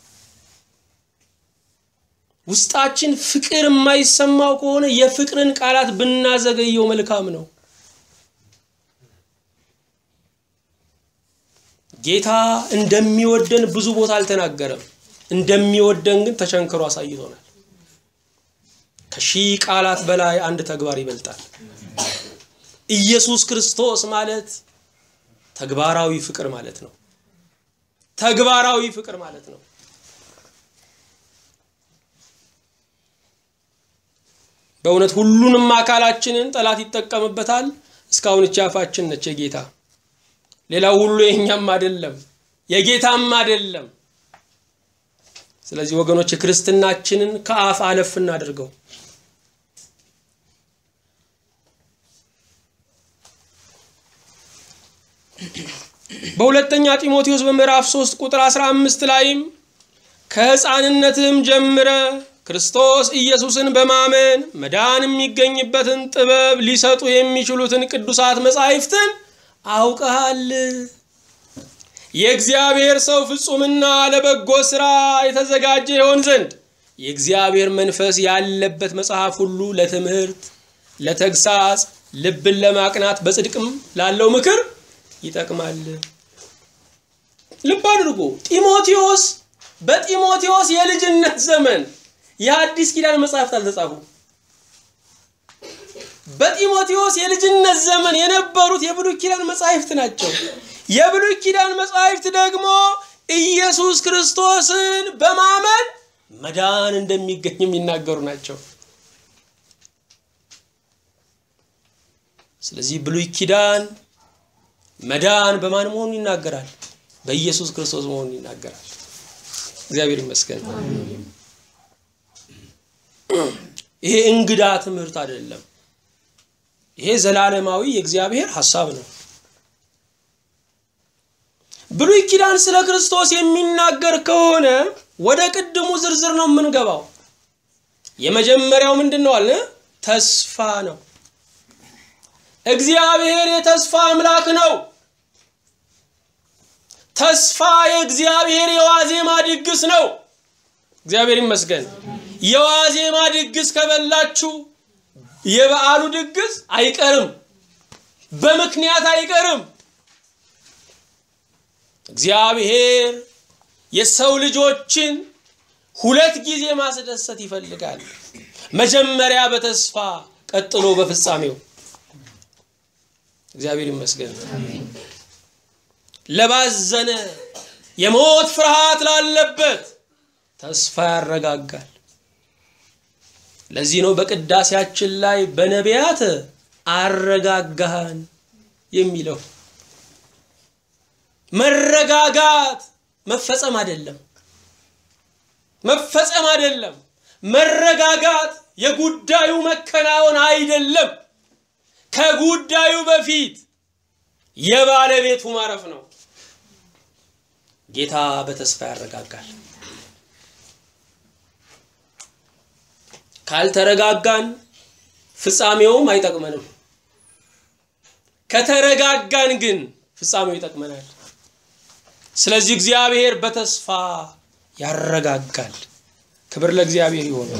ውስጣችን ፍቅር የማይሰማው ከሆነ የፍቅርን ቃላት ብናዘገየው መልካም ነው። ጌታ እንደሚወደን ብዙ ቦታ አልተናገረም። እንደሚወደን ግን ተቸንክሮ አሳይቶናል። ከሺህ ቃላት በላይ አንድ ተግባር ይበልጣል። ኢየሱስ ክርስቶስ ማለት ተግባራዊ ፍቅር ማለት ነው። ተግባራዊ ፍቅር ማለት ነው። በእውነት ሁሉንም አካላችንን ጠላት ይጠቀምበታል። እስካሁን እቺ አፋችን ነች የጌታ ሌላው ሁሉ የኛም አይደለም የጌታም አይደለም። ስለዚህ ወገኖች የክርስትናችንን ከአፍ አለፍ እናድርገው። በሁለተኛ ጢሞቴዎስ በምዕራፍ 3 ቁጥር 15 ላይም ከሕፃንነትህም ጀምረ ክርስቶስ ኢየሱስን በማመን መዳን የሚገኝበትን ጥበብ ሊሰጡ የሚችሉትን ቅዱሳት መጻሕፍትን አውቀሃል። የእግዚአብሔር ሰው ፍጹምና ለበጎ ሥራ የተዘጋጀ ይሆን ዘንድ የእግዚአብሔር መንፈስ ያለበት መጽሐፍ ሁሉ ለትምህርት፣ ለተግሳጽ፣ ልብን ለማቅናት በጽድቅም ላለው ምክር ይጠቅማል። ልብ አድርጎ ጢሞቴዎስ በጢሞቴዎስ የልጅነት ዘመን የአዲስ ኪዳን መጽሐፍት አልተጻፉ። በጢሞቴዎስ የልጅነት ዘመን የነበሩት የብሉይ ኪዳን መጻሕፍት ናቸው። የብሉይ ኪዳን መጻሕፍት ደግሞ ኢየሱስ ክርስቶስን በማመን መዳን እንደሚገኝ የሚናገሩ ናቸው። ስለዚህ ብሉይ ኪዳን መዳን በማን መሆኑን ይናገራል? በኢየሱስ ክርስቶስ መሆኑን ይናገራል። እግዚአብሔር ይመስገን። ይሄ እንግዳ ትምህርት አይደለም። ይሄ ዘላለማዊ የእግዚአብሔር ሐሳብ ነው። ብሉይ ኪዳን ስለ ክርስቶስ የሚናገር ከሆነ ወደ ቅድሙ ዝርዝር ነው የምንገባው። የመጀመሪያው ምንድን ነው አለ? ተስፋ ነው። እግዚአብሔር የተስፋ አምላክ ነው። ተስፋ የእግዚአብሔር የዋዜማ ድግስ ነው። እግዚአብሔር ይመስገን። የዋዜማ ድግስ ከበላችሁ የበዓሉ ድግስ አይቀርም፣ በምክንያት አይቀርም። እግዚአብሔር የሰው ልጆችን ሁለት ጊዜ ማስደሰት ይፈልጋል። መጀመሪያ በተስፋ ቀጥሎ በፍጻሜው። እግዚአብሔር ይመስገን። ለባዘነ የሞት ፍርሃት ላለበት ተስፋ ያረጋጋል። ለዚህ ነው በቅዳሴያችን ላይ በነቢያት አረጋጋህን የሚለው። መረጋጋት መፈጸም አይደለም፣ መፈጸም አይደለም። መረጋጋት የጉዳዩ መከናወን አይደለም። ከጉዳዩ በፊት የባለቤቱ ማረፍ ነው። ጌታ በተስፋ ያረጋጋል። ካልተረጋጋን ፍጻሜውም አይጠቅመንም። ከተረጋጋን ግን ፍጻሜው ይጠቅመናል። ስለዚህ እግዚአብሔር በተስፋ ያረጋጋል። ክብር ለእግዚአብሔር ይሆን።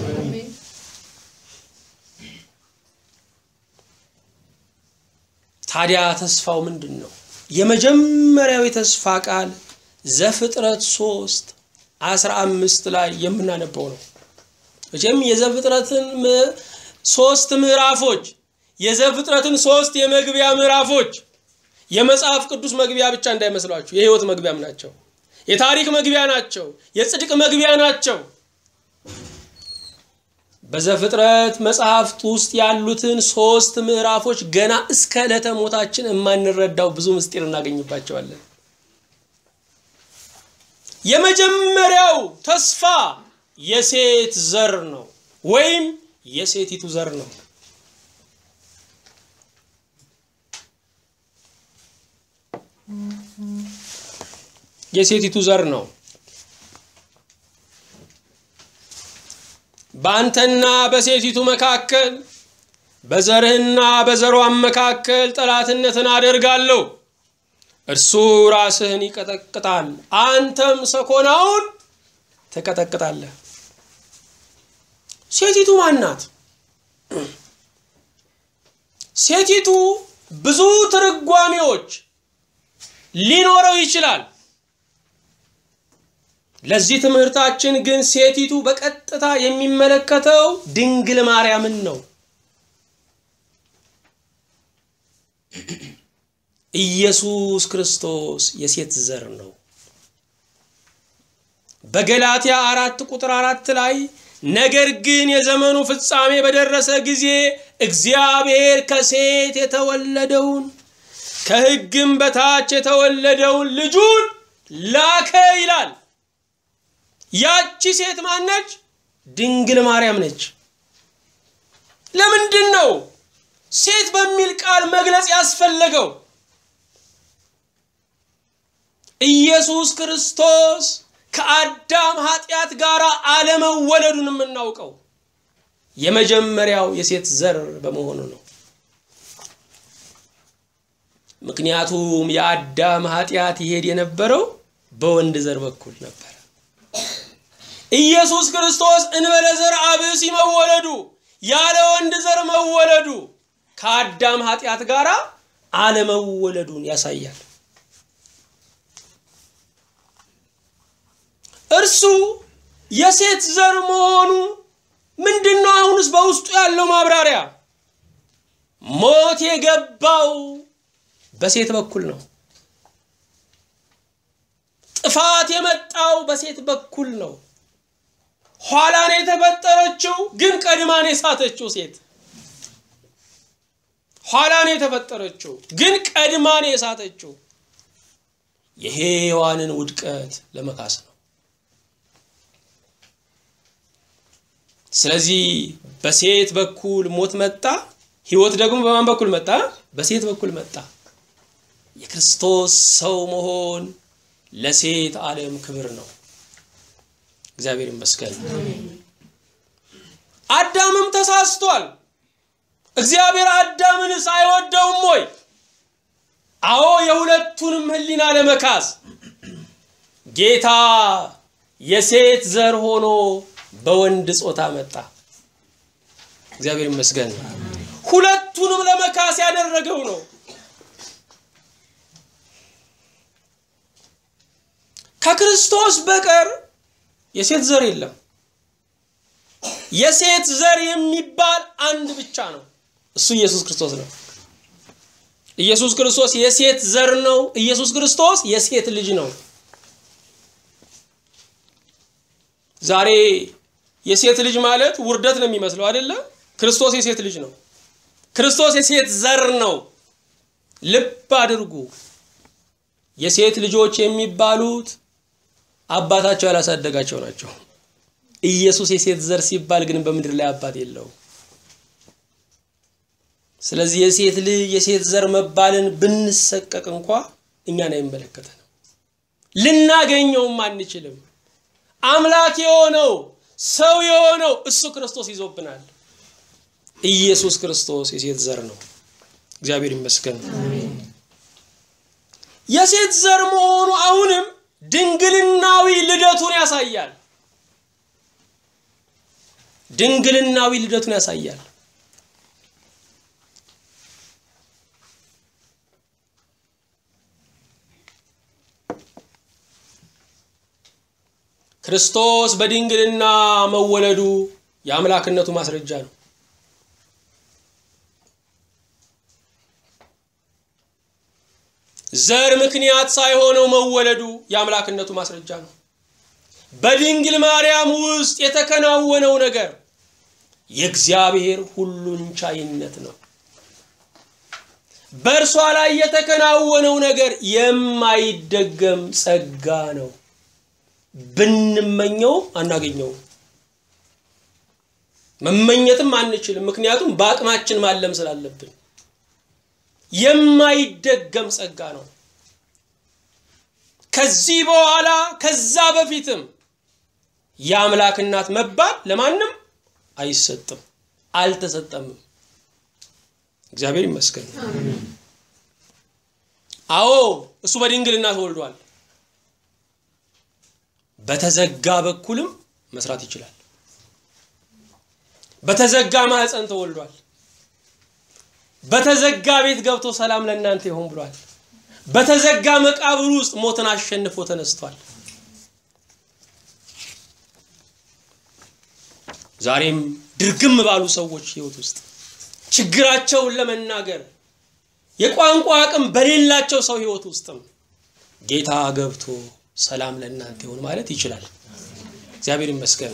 ታዲያ ተስፋው ምንድን ነው? የመጀመሪያው የተስፋ ቃል ዘፍጥረት ሶስት አስራ አምስት ላይ የምናነበው ነው። መቼም የዘፍጥረትን ሶስት ምዕራፎች የዘፍጥረትን ሶስት የመግቢያ ምዕራፎች የመጽሐፍ ቅዱስ መግቢያ ብቻ እንዳይመስሏችሁ፣ የህይወት መግቢያም ናቸው። የታሪክ መግቢያ ናቸው። የጽድቅ መግቢያ ናቸው። በዘፍጥረት መጽሐፍት ውስጥ ያሉትን ሶስት ምዕራፎች ገና እስከ ዕለተ ሞታችን የማንረዳው ብዙ ምስጢር እናገኝባቸዋለን። የመጀመሪያው ተስፋ የሴት ዘር ነው ወይም የሴቲቱ ዘር ነው። የሴቲቱ ዘር ነው። በአንተና በሴቲቱ መካከል በዘርህና በዘሯን መካከል ጠላትነትን አደርጋለሁ። እርሱ ራስህን ይቀጠቅጣል፣ አንተም ሰኮናውን ትቀጠቅጣለህ። ሴቲቱ ማን ናት? ሴቲቱ ብዙ ትርጓሜዎች ሊኖረው ይችላል። ለዚህ ትምህርታችን ግን ሴቲቱ በቀጥታ የሚመለከተው ድንግል ማርያምን ነው። ኢየሱስ ክርስቶስ የሴት ዘር ነው። በገላትያ አራት ቁጥር አራት ላይ ነገር ግን የዘመኑ ፍጻሜ በደረሰ ጊዜ እግዚአብሔር ከሴት የተወለደውን ከሕግም በታች የተወለደውን ልጁን ላከ ይላል። ያቺ ሴት ማነች? ድንግል ማርያም ነች። ለምንድን ነው ሴት በሚል ቃል መግለጽ ያስፈለገው? ኢየሱስ ክርስቶስ ከአዳም ኃጢአት ጋር አለመወለዱን የምናውቀው የመጀመሪያው የሴት ዘር በመሆኑ ነው። ምክንያቱም የአዳም ኃጢአት ይሄድ የነበረው በወንድ ዘር በኩል ነበር። ኢየሱስ ክርስቶስ እንበለ ዘርአ ብእሲ መወለዱ ያለ ወንድ ዘር መወለዱ ከአዳም ኃጢአት ጋር አለመወለዱን ያሳያል። እርሱ የሴት ዘር መሆኑ ምንድን ነው? አሁንስ በውስጡ ያለው ማብራሪያ ሞት የገባው በሴት በኩል ነው። ጥፋት የመጣው በሴት በኩል ነው። ኋላን የተፈጠረችው ግን ቀድማን የሳተችው ሴት ኋላን የተፈጠረችው ግን ቀድማን የሳተችው የሔዋንን ውድቀት ለመካስ ነው። ስለዚህ በሴት በኩል ሞት መጣ፣ ህይወት ደግሞ በማን በኩል መጣ? በሴት በኩል መጣ። የክርስቶስ ሰው መሆን ለሴት ዓለም ክብር ነው። እግዚአብሔር ይመስገን። አዳምም ተሳስቷል። እግዚአብሔር አዳምንስ አይወደውም ወይ? አዎ፣ የሁለቱንም ህሊና ለመካስ ጌታ የሴት ዘር ሆኖ በወንድ ጾታ መጣ። እግዚአብሔር ይመስገን። ሁለቱንም ለመካስ ያደረገው ነው። ከክርስቶስ በቀር የሴት ዘር የለም። የሴት ዘር የሚባል አንድ ብቻ ነው። እሱ ኢየሱስ ክርስቶስ ነው። ኢየሱስ ክርስቶስ የሴት ዘር ነው። ኢየሱስ ክርስቶስ የሴት ልጅ ነው። ዛሬ የሴት ልጅ ማለት ውርደት ነው የሚመስለው አይደለም። ክርስቶስ የሴት ልጅ ነው። ክርስቶስ የሴት ዘር ነው። ልብ አድርጉ። የሴት ልጆች የሚባሉት አባታቸው ያላሳደጋቸው ናቸው። ኢየሱስ የሴት ዘር ሲባል ግን በምድር ላይ አባት የለውም። ስለዚህ የሴት ልጅ የሴት ዘር መባልን ብንሰቀቅ እንኳ እኛን አይመለከተንም፣ ልናገኘውም አንችልም። አምላክ የሆነው ሰው የሆነው እሱ ክርስቶስ ይዞብናል። ኢየሱስ ክርስቶስ የሴት ዘር ነው። እግዚአብሔር ይመስገን። የሴት ዘር መሆኑ አሁንም ድንግልናዊ ልደቱን ያሳያል። ድንግልናዊ ልደቱን ያሳያል። ክርስቶስ በድንግልና መወለዱ የአምላክነቱ ማስረጃ ነው። ዘር ምክንያት ሳይሆነው መወለዱ የአምላክነቱ ማስረጃ ነው። በድንግል ማርያም ውስጥ የተከናወነው ነገር የእግዚአብሔር ሁሉን ቻይነት ነው። በእርሷ ላይ የተከናወነው ነገር የማይደገም ጸጋ ነው። ብንመኘው አናገኘውም፣ መመኘትም አንችልም። ምክንያቱም በአቅማችን ማለም ስላለብን የማይደገም ጸጋ ነው። ከዚህ በኋላ ከዛ በፊትም የአምላክ እናት መባል ለማንም አይሰጥም፣ አልተሰጠምም። እግዚአብሔር ይመስገን። አዎ እሱ በድንግልና ተወልዷል። በተዘጋ በኩልም መስራት ይችላል። በተዘጋ ማህፀን ተወልዷል። በተዘጋ ቤት ገብቶ ሰላም ለእናንተ ይሆን ብሏል። በተዘጋ መቃብር ውስጥ ሞትን አሸንፎ ተነስቷል። ዛሬም ድርግም ባሉ ሰዎች ህይወት ውስጥ ችግራቸውን ለመናገር የቋንቋ አቅም በሌላቸው ሰው ህይወት ውስጥም ጌታ ገብቶ ሰላም ለእናንተ ይሆን ማለት ይችላል። እግዚአብሔር ይመስገን።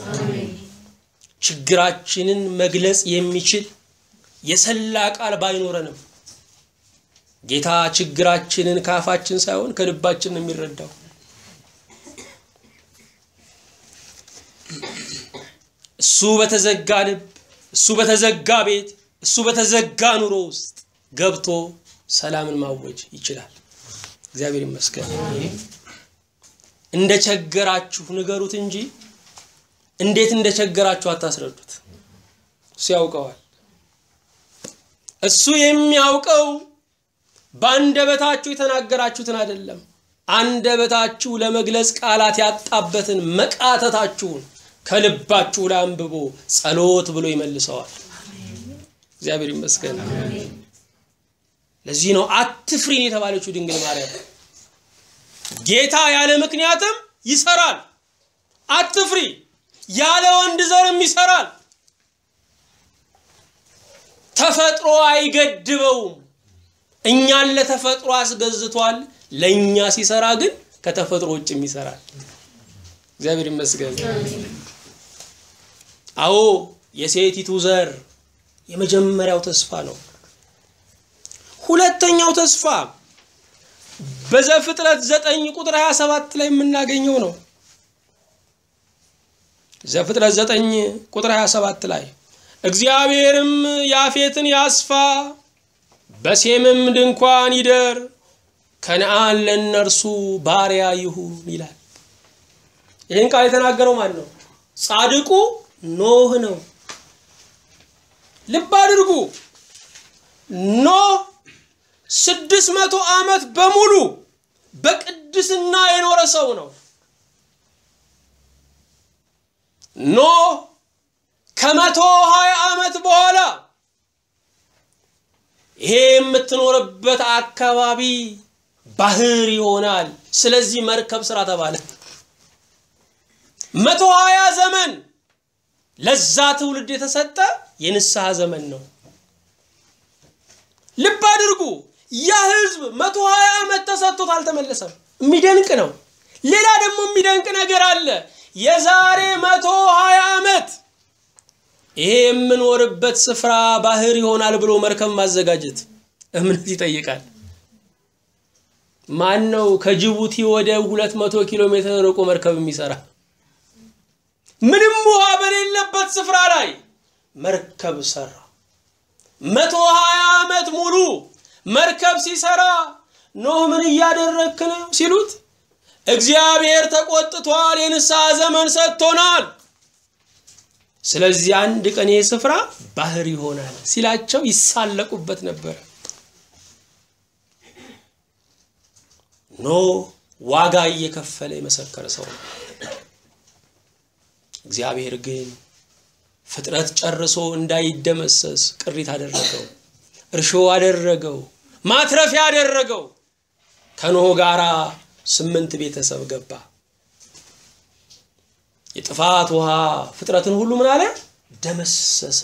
ችግራችንን መግለጽ የሚችል የሰላ ቃል ባይኖረንም ጌታ ችግራችንን ከአፋችን ሳይሆን ከልባችን ነው የሚረዳው። እሱ በተዘጋ ልብ፣ እሱ በተዘጋ ቤት፣ እሱ በተዘጋ ኑሮ ውስጥ ገብቶ ሰላምን ማወጅ ይችላል። እግዚአብሔር ይመስገን። እንደቸገራችሁ ንገሩት እንጂ እንዴት እንደቸገራችሁ አታስረዱት። እሱ ያውቀዋል። እሱ የሚያውቀው በአንደበታችሁ የተናገራችሁትን አይደለም፣ አንደበታችሁ ለመግለጽ ቃላት ያጣበትን መቃተታችሁን፣ ከልባችሁ ላይ አንብቦ ጸሎት ብሎ ይመልሰዋል። እግዚአብሔር ይመስገን። ለዚህ ነው አትፍሪን የተባለችው ድንግል ማርያም። ጌታ ያለ ምክንያትም ይሰራል። አትፍሪ፣ ያለ ወንድ ዘርም ይሰራል። ተፈጥሮ አይገድበውም። እኛን ለተፈጥሮ አስገዝቷል። ለእኛ ሲሰራ ግን ከተፈጥሮ ውጭም ይሰራል። እግዚአብሔር ይመስገን። አዎ የሴቲቱ ዘር የመጀመሪያው ተስፋ ነው። ሁለተኛው ተስፋ በዘፍጥረት ዘጠኝ ቁጥር 27 ላይ የምናገኘው ነው። ዘፍጥረት ዘጠኝ ቁጥር 27 ላይ እግዚአብሔርም ያፌትን ያስፋ በሴምም ድንኳን ይደር ከነአን ለእነርሱ ባሪያ ይሁን ይላል። ይህን ቃል የተናገረው ማን ነው? ጻድቁ ኖህ ነው። ልብ አድርጉ። ኖህ ስድስት መቶ ዓመት በሙሉ በቅድስና የኖረ ሰው ነው። ኖህ ከመቶ ሀያ ዓመት በኋላ ይሄ የምትኖርበት አካባቢ ባህር ይሆናል። ስለዚህ መርከብ ስራ ተባለ። መቶ ሀያ ዘመን ለዛ ትውልድ የተሰጠ የንስሐ ዘመን ነው። ልብ አድርጉ። ያ ህዝብ መቶ ሀያ ዓመት ተሰጥቶት አልተመለሰም። የሚደንቅ ነው። ሌላ ደግሞ የሚደንቅ ነገር አለ። የዛሬ መቶ ሀያ ዓመት ይሄ የምኖርበት ስፍራ ባህር ይሆናል ብሎ መርከብ ማዘጋጀት እምነት ይጠይቃል። ማን ነው ከጅቡቲ ወደ ሁለት መቶ ኪሎ ሜትር ርቆ መርከብ የሚሰራ? ምንም ውሃ በሌለበት ስፍራ ላይ መርከብ ሰራ። መቶ ሀያ ዓመት ሙሉ መርከብ ሲሰራ ኖህ ምን እያደረግክ ነው ሲሉት እግዚአብሔር ተቆጥቷል፣ የንስሐ ዘመን ሰጥቶናል። ስለዚህ አንድ ቀን ይህ ስፍራ ባህር ይሆናል ሲላቸው ይሳለቁበት ነበር። ኖህ ዋጋ እየከፈለ የመሰከረ ሰው ነው። እግዚአብሔር ግን ፍጥረት ጨርሶ እንዳይደመሰስ ቅሪት አደረገው፣ እርሾ አደረገው፣ ማትረፊያ አደረገው። ከኖህ ጋራ ስምንት ቤተሰብ ገባ። የጥፋት ውሃ ፍጥረትን ሁሉ ምን አለ ደመሰሰ።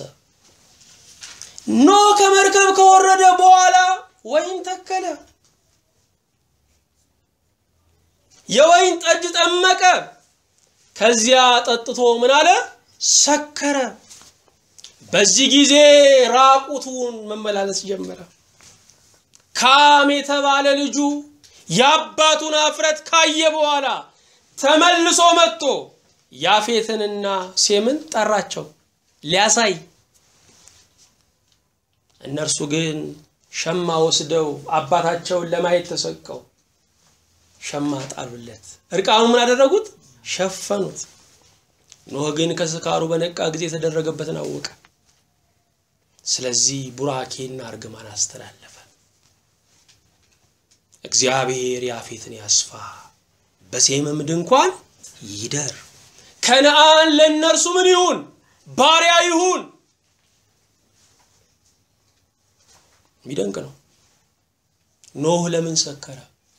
ኖህ ከመርከብ ከወረደ በኋላ ወይን ተከለ፣ የወይን ጠጅ ጠመቀ። ከዚያ ጠጥቶ ምን አለ ሰከረ። በዚህ ጊዜ ራቁቱን መመላለስ ጀመረ። ካም የተባለ ልጁ የአባቱን አፍረት ካየ በኋላ ተመልሶ መጥቶ ያፌትንና ሴምን ጠራቸው ሊያሳይ። እነርሱ ግን ሸማ ወስደው አባታቸውን ለማየት ተሰቀው ሸማ ጣሉለት። እርቃኑ ምን አደረጉት? ሸፈኑት። ኖህ ግን ከስካሩ በነቃ ጊዜ የተደረገበትን አወቀ። ስለዚህ ቡራኬና እርግማን አስተላለፈ። እግዚአብሔር ያፌትን ያስፋ፣ በሴምም ድንኳን ይደር። ከነአን ለእነርሱ ምን ይሁን? ባሪያ ይሁን። የሚደንቅ ነው። ኖህ ለምን ሰከረ?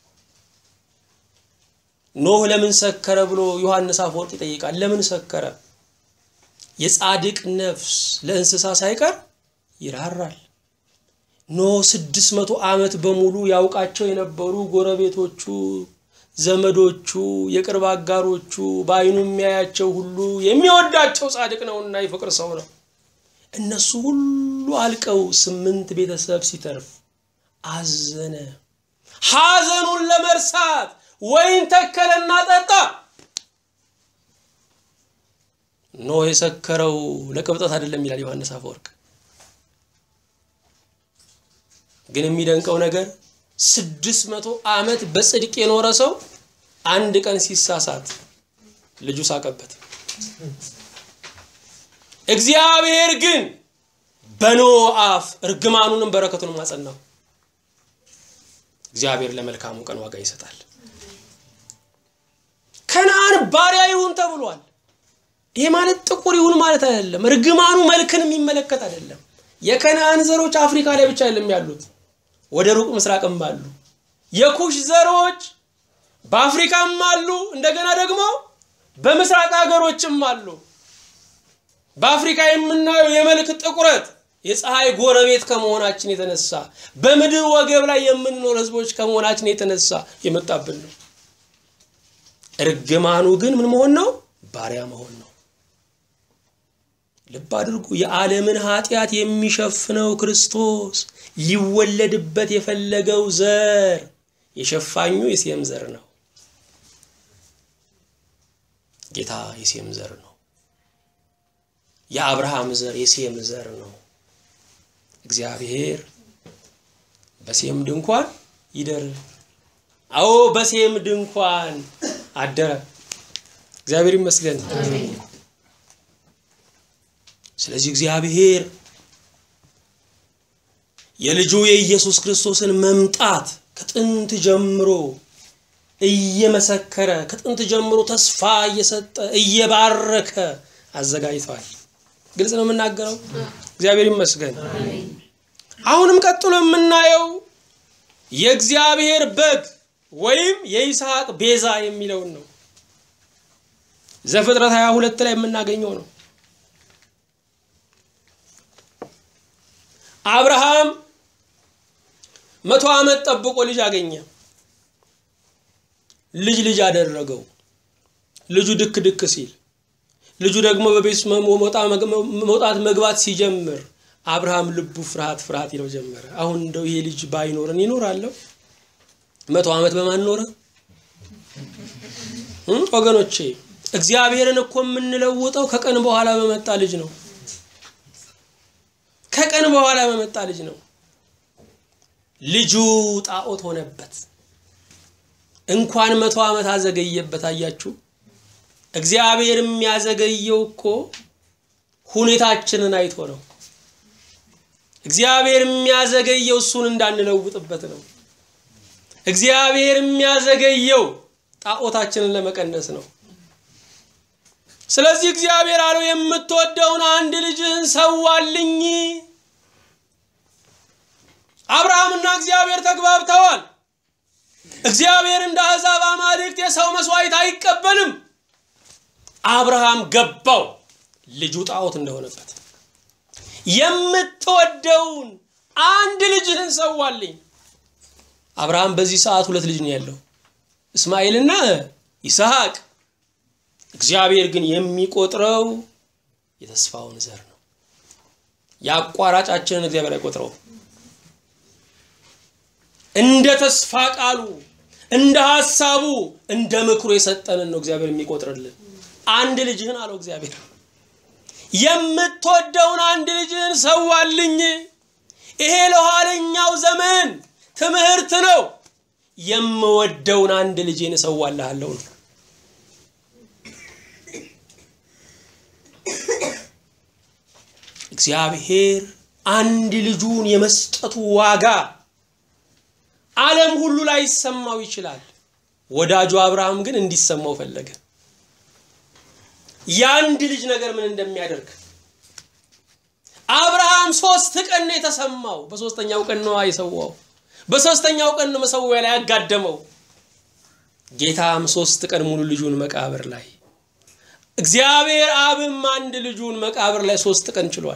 ኖህ ለምን ሰከረ ብሎ ዮሐንስ አፈወርቅ ይጠይቃል። ለምን ሰከረ? የጻድቅ ነፍስ ለእንስሳ ሳይቀር ይራራል። ኖህ ስድስት መቶ ዓመት በሙሉ ያውቃቸው የነበሩ ጎረቤቶቹ፣ ዘመዶቹ፣ የቅርብ አጋሮቹ በዓይኑ የሚያያቸው ሁሉ የሚወዳቸው ጻድቅ ነውና የፍቅር ሰው ነው። እነሱ ሁሉ አልቀው ስምንት ቤተሰብ ሲተርፍ አዘነ። ሐዘኑን ለመርሳት ወይን ተከለና ጠጣ። ኖህ የሰከረው ለቅብጠት አይደለም ይላል ዮሐንስ አፈወርቅ። ግን የሚደንቀው ነገር ስድስት መቶ ዓመት በጽድቅ የኖረ ሰው አንድ ቀን ሲሳሳት ልጁ ሳቀበት። እግዚአብሔር ግን በኖህ አፍ እርግማኑንም በረከቱንም አጸናው። እግዚአብሔር ለመልካሙ ቀን ዋጋ ይሰጣል። ከነአን ባሪያ ይሁን ተብሏል። ይሄ ማለት ጥቁር ይሁን ማለት አይደለም። እርግማኑ መልክን የሚመለከት አይደለም። የከነአን ዘሮች አፍሪካ ላይ ብቻ አይደለም ያሉት፣ ወደ ሩቅ ምስራቅም አሉ። የኩሽ ዘሮች በአፍሪካም አሉ፣ እንደገና ደግሞ በምስራቅ ሀገሮችም አሉ። በአፍሪካ የምናየው የመልክ ጥቁረት የፀሐይ ጎረቤት ከመሆናችን የተነሳ በምድር ወገብ ላይ የምንኖር ህዝቦች ከመሆናችን የተነሳ የመጣብን ነው። እርግማኑ ግን ምን መሆን ነው? ባሪያ መሆን ነው። ልብ አድርጉ። የዓለምን ኃጢአት የሚሸፍነው ክርስቶስ ሊወለድበት የፈለገው ዘር የሸፋኙ የሴም ዘር ነው። ጌታ የሴም ዘር ነው። የአብርሃም ዘር የሴም ዘር ነው። እግዚአብሔር በሴም ድንኳን ይደር። አዎ በሴም ድንኳን አደረ። እግዚአብሔር ይመስገን። ስለዚህ እግዚአብሔር የልጁ የኢየሱስ ክርስቶስን መምጣት ከጥንት ጀምሮ እየመሰከረ ከጥንት ጀምሮ ተስፋ እየሰጠ እየባረከ አዘጋጅቷል። ግልጽ ነው የምናገረው። እግዚአብሔር ይመስገን። አሁንም ቀጥሎ የምናየው የእግዚአብሔር በግ ወይም የይስሐቅ ቤዛ የሚለውን ነው። ዘፍጥረት 22 ላይ የምናገኘው ነው። አብርሃም መቶ ዓመት ጠብቆ ልጅ አገኘ። ልጅ ልጅ አደረገው። ልጁ ድክ ድክ ሲል ልጁ ደግሞ በቤት መውጣት መግባት ሲጀምር አብርሃም ልቡ ፍርሃት ፍርሃት ይለው ጀመረ። አሁን እንደው ይሄ ልጅ ባይኖረን ይኖራለሁ? መቶ ዓመት በማን ኖረ? ወገኖቼ እግዚአብሔርን እኮ የምንለውጠው ከቀን በኋላ በመጣ ልጅ ነው። ከቀን በኋላ በመጣ ልጅ ነው። ልጁ ጣዖት ሆነበት። እንኳን መቶ ዓመት አዘገየበት። አያችሁ፣ እግዚአብሔር የሚያዘገየው እኮ ሁኔታችንን አይቶ ነው። እግዚአብሔር የሚያዘገየው እሱን እንዳንለውጥበት ነው። እግዚአብሔር የሚያዘገየው ጣዖታችንን ለመቀነስ ነው። ስለዚህ እግዚአብሔር አለው የምትወደውን አንድ ልጅህን ሰዋልኝ። አብርሃምና እግዚአብሔር ተግባብተዋል። እግዚአብሔር እንደ አሕዛብ አማልክት የሰው መስዋዕት አይቀበልም። አብርሃም ገባው ልጁ ጣዖት እንደሆነበት። የምትወደውን አንድ ልጅህን ሰዋልኝ። አብርሃም በዚህ ሰዓት ሁለት ልጅ ነው ያለው፣ እስማኤልና ይስሐቅ። እግዚአብሔር ግን የሚቆጥረው የተስፋውን ዘር ነው። የአቋራጫችንን እግዚአብሔር አይቆጥረውም። እንደ ተስፋ ቃሉ እንደ ሐሳቡ እንደ ምክሩ የሰጠንን ነው እግዚአብሔር የሚቆጥርልን። አንድ ልጅህን አለው እግዚአብሔር የምትወደውን አንድ ልጅህን ሰዋልኝ። ይሄ ለኋለኛው ዘመን ትምህርት ነው። የምወደውን አንድ ልጄን እሰዋልሃለሁ ነው። እግዚአብሔር አንድ ልጁን የመስጠቱ ዋጋ ዓለም ሁሉ ላይ ይሰማው ይችላል። ወዳጁ አብርሃም ግን እንዲሰማው ፈለገ። የአንድ ልጅ ነገር ምን እንደሚያደርግ አብርሃም ሶስት ቀን ነው የተሰማው። በሶስተኛው ቀን ነው የሰዋው። በሶስተኛው ቀን ነው መሰዊያ ላይ ያጋደመው። ጌታም ሶስት ቀን ሙሉ ልጁን መቃብር ላይ እግዚአብሔር አብም አንድ ልጁን መቃብር ላይ ሶስት ቀን ችሏል።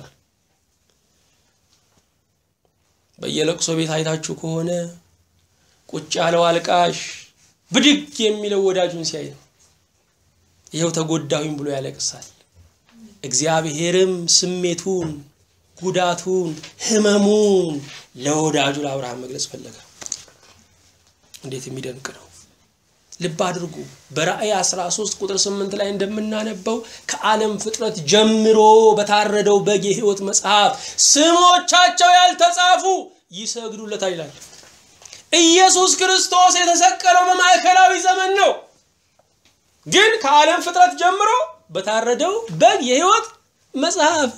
በየለቅሶ ቤት አይታችሁ ከሆነ ቁጭ ያለው አልቃሽ ብድግ የሚለው ወዳጁን ሲያይ ነው። ይኸው ተጎዳሁኝ ብሎ ያለቅሳል። እግዚአብሔርም ስሜቱን፣ ጉዳቱን፣ ህመሙን ለወዳጁ ለአብርሃም መግለጽ ፈለገ። እንዴት የሚደንቅ ነው! ልብ አድርጉ። በራእይ 13 ቁጥር 8 ላይ እንደምናነበው ከዓለም ፍጥረት ጀምሮ በታረደው በግ የሕይወት መጽሐፍ ስሞቻቸው ያልተጻፉ ይሰግዱለታል ይላል። ኢየሱስ ክርስቶስ የተሰቀለው በማዕከላዊ ዘመን ነው። ግን ከዓለም ፍጥረት ጀምሮ በታረደው በግ የሕይወት መጽሐፍ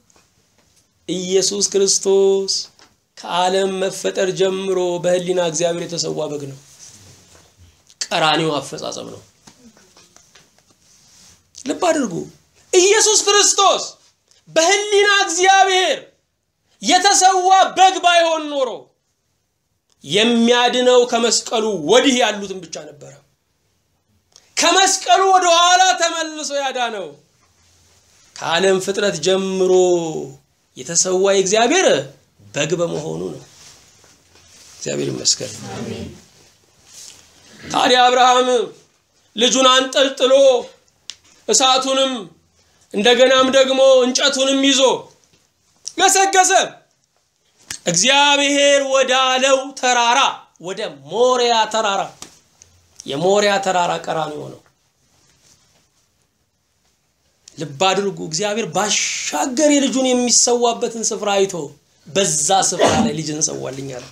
ኢየሱስ ክርስቶስ ከዓለም መፈጠር ጀምሮ በህሊና እግዚአብሔር የተሰዋ በግ ነው። ቀራኒው አፈጻጸም ነው። ልብ አድርጉ። ኢየሱስ ክርስቶስ በህሊና እግዚአብሔር የተሰዋ በግ ባይሆን ኖሮ የሚያድነው ከመስቀሉ ወዲህ ያሉትን ብቻ ነበረ። ከመስቀሉ ወደ ኋላ ተመልሶ ያዳነው ከዓለም ፍጥረት ጀምሮ የተሰዋ የእግዚአብሔር በግ በመሆኑ ነው። እግዚአብሔር ይመስገን። ታዲያ አብርሃም ልጁን አንጠልጥሎ እሳቱንም እንደገናም ደግሞ እንጨቱንም ይዞ ገሰገሰ። እግዚአብሔር ወዳለው ተራራ ወደ ሞሪያ ተራራ የሞሪያ ተራራ ቀራንዮ ነው። ልብ አድርጉ። እግዚአብሔር ባሻገር የልጁን የሚሰዋበትን ስፍራ አይቶ በዛ ስፍራ ላይ ልጅ እንሰዋልኝ አለ።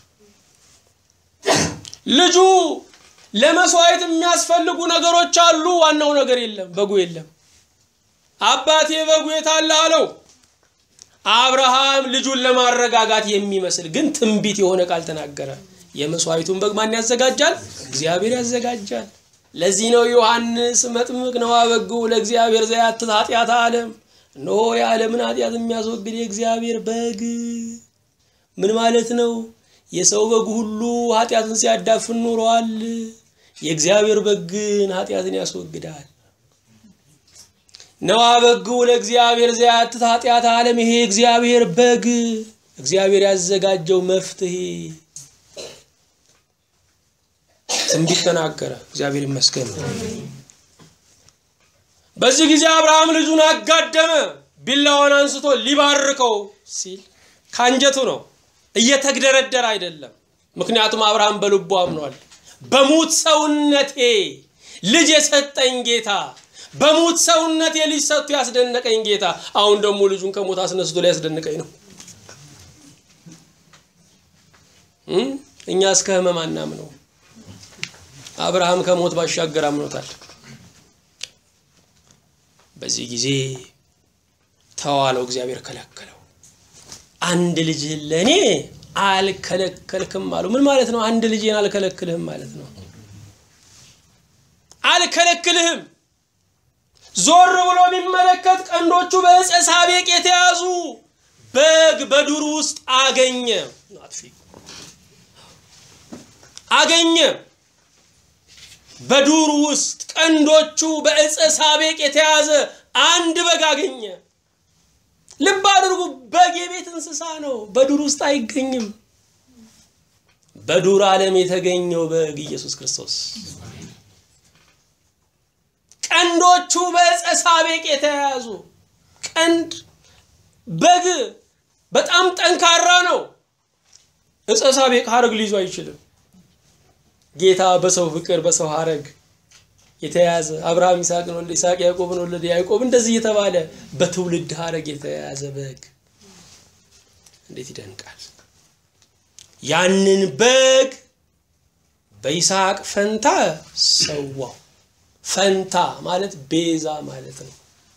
ልጁ ለመስዋዕት የሚያስፈልጉ ነገሮች አሉ። ዋናው ነገር የለም፣ በጉ የለም። አባቴ በጉ የት አለ አለው። አብርሃም ልጁን ለማረጋጋት የሚመስል ግን ትንቢት የሆነ ቃል ተናገረ። የመስዋዕቱን በግ ማን ያዘጋጃል? እግዚአብሔር ያዘጋጃል። ለዚህ ነው ዮሐንስ መጥምቅ ነው አበጉ ለእግዚአብሔር ዘያትት ኃጢአት ዓለም እነሆ የዓለምን ኃጢአት የሚያስወግድ የእግዚአብሔር በግ። ምን ማለት ነው? የሰው በግ ሁሉ ኃጢአትን ሲያዳፍን ኖሯል። የእግዚአብሔር በግ ግን ኃጢአትን ያስወግዳል። ነዋ በግ ለእግዚአብሔር ዘያትት ኃጢአት ዓለም። ይሄ እግዚአብሔር በግ እግዚአብሔር ያዘጋጀው መፍትሄ ትንቢት ተናገረ። እግዚአብሔር ይመስገን። በዚህ ጊዜ አብርሃም ልጁን አጋደመ። ቢላዋን አንስቶ ሊባርከው ሲል ከአንጀቱ ነው፣ እየተግደረደረ አይደለም። ምክንያቱም አብርሃም በልቡ አምኗል። በሙት ሰውነቴ ልጅ የሰጠኝ ጌታ፣ በሙት ሰውነቴ ልጅ ሰጥቶ ያስደነቀኝ ጌታ፣ አሁን ደግሞ ልጁን ከሞት አስነስቶ ሊያስደንቀኝ ነው። እኛ እስከ ህመም አናምነው። አብርሃም ከሞት ባሻገር አምኖታል። በዚህ ጊዜ ተዋለው፣ እግዚአብሔር ከለከለው። አንድ ልጅህን ለእኔ አልከለከልክም አሉ። ምን ማለት ነው? አንድ ልጅን አልከለክልህም ማለት ነው። አልከለክልህም። ዞር ብሎ የሚመለከት ቀንዶቹ በዕፀ ሳቤቅ የተያዙ በግ በዱር ውስጥ አገኘ አገኘ በዱር ውስጥ ቀንዶቹ በዕፀ ሳቤቅ የተያዘ አንድ በግ አገኘ። ልብ አድርጉ፣ በግ የቤት እንስሳ ነው፣ በዱር ውስጥ አይገኝም። በዱር ዓለም የተገኘው በግ ኢየሱስ ክርስቶስ፣ ቀንዶቹ በዕፀ ሳቤቅ የተያዙ ቀንድ በግ በጣም ጠንካራ ነው። ዕፀ ሳቤቅ ሐረግ ሊይዙ አይችልም። ጌታ በሰው ፍቅር በሰው ሐረግ የተያዘ አብርሃም ይስሐቅን ወለደ፣ ይስሐቅ ያዕቆብን ወለደ፣ ያዕቆብ እንደዚህ የተባለ በትውልድ ሐረግ የተያዘ በግ እንዴት ይደንቃል! ያንን በግ በይስሐቅ ፈንታ ሰዋው። ፈንታ ማለት ቤዛ ማለት ነው።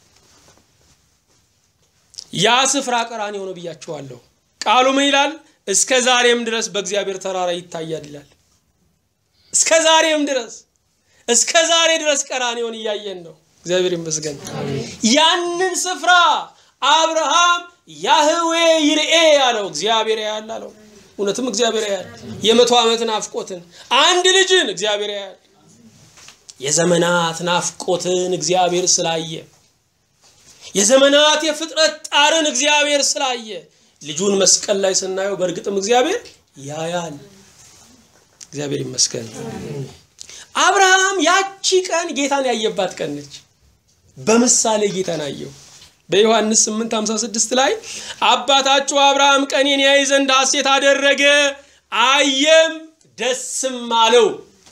ያ ስፍራ ቀራንዮ ነው ብያቸዋለሁ። ቃሉ ምን ይላል? እስከ ዛሬም ድረስ በእግዚአብሔር ተራራ ይታያል ይላል። እስከ ዛሬም ድረስ እስከ ዛሬ ድረስ ቀራንዮን እያየን ነው። እግዚአብሔር ይመስገን። ያንን ስፍራ አብርሃም ያህዌ ይርኤ ያለው እግዚአብሔር ያያል አለው። እውነትም እግዚአብሔር ያያል። የመቶ ዓመት ናፍቆትን አንድ ልጅን እግዚአብሔር ያያል። የዘመናት ናፍቆትን እግዚአብሔር ስላየ የዘመናት የፍጥረት ጣርን እግዚአብሔር ስላየ ልጁን መስቀል ላይ ስናየው በእርግጥም እግዚአብሔር ያያል። እግዚአብሔር ይመስገን። አብርሃም ያቺ ቀን ጌታን ያየባት ቀን ነች። በምሳሌ ጌታን አየው። በዮሐንስ 8:56 ላይ አባታችሁ አብርሃም ቀኔን ያይ ዘንድ ሐሴት አደረገ፣ አየም ደስም አለው።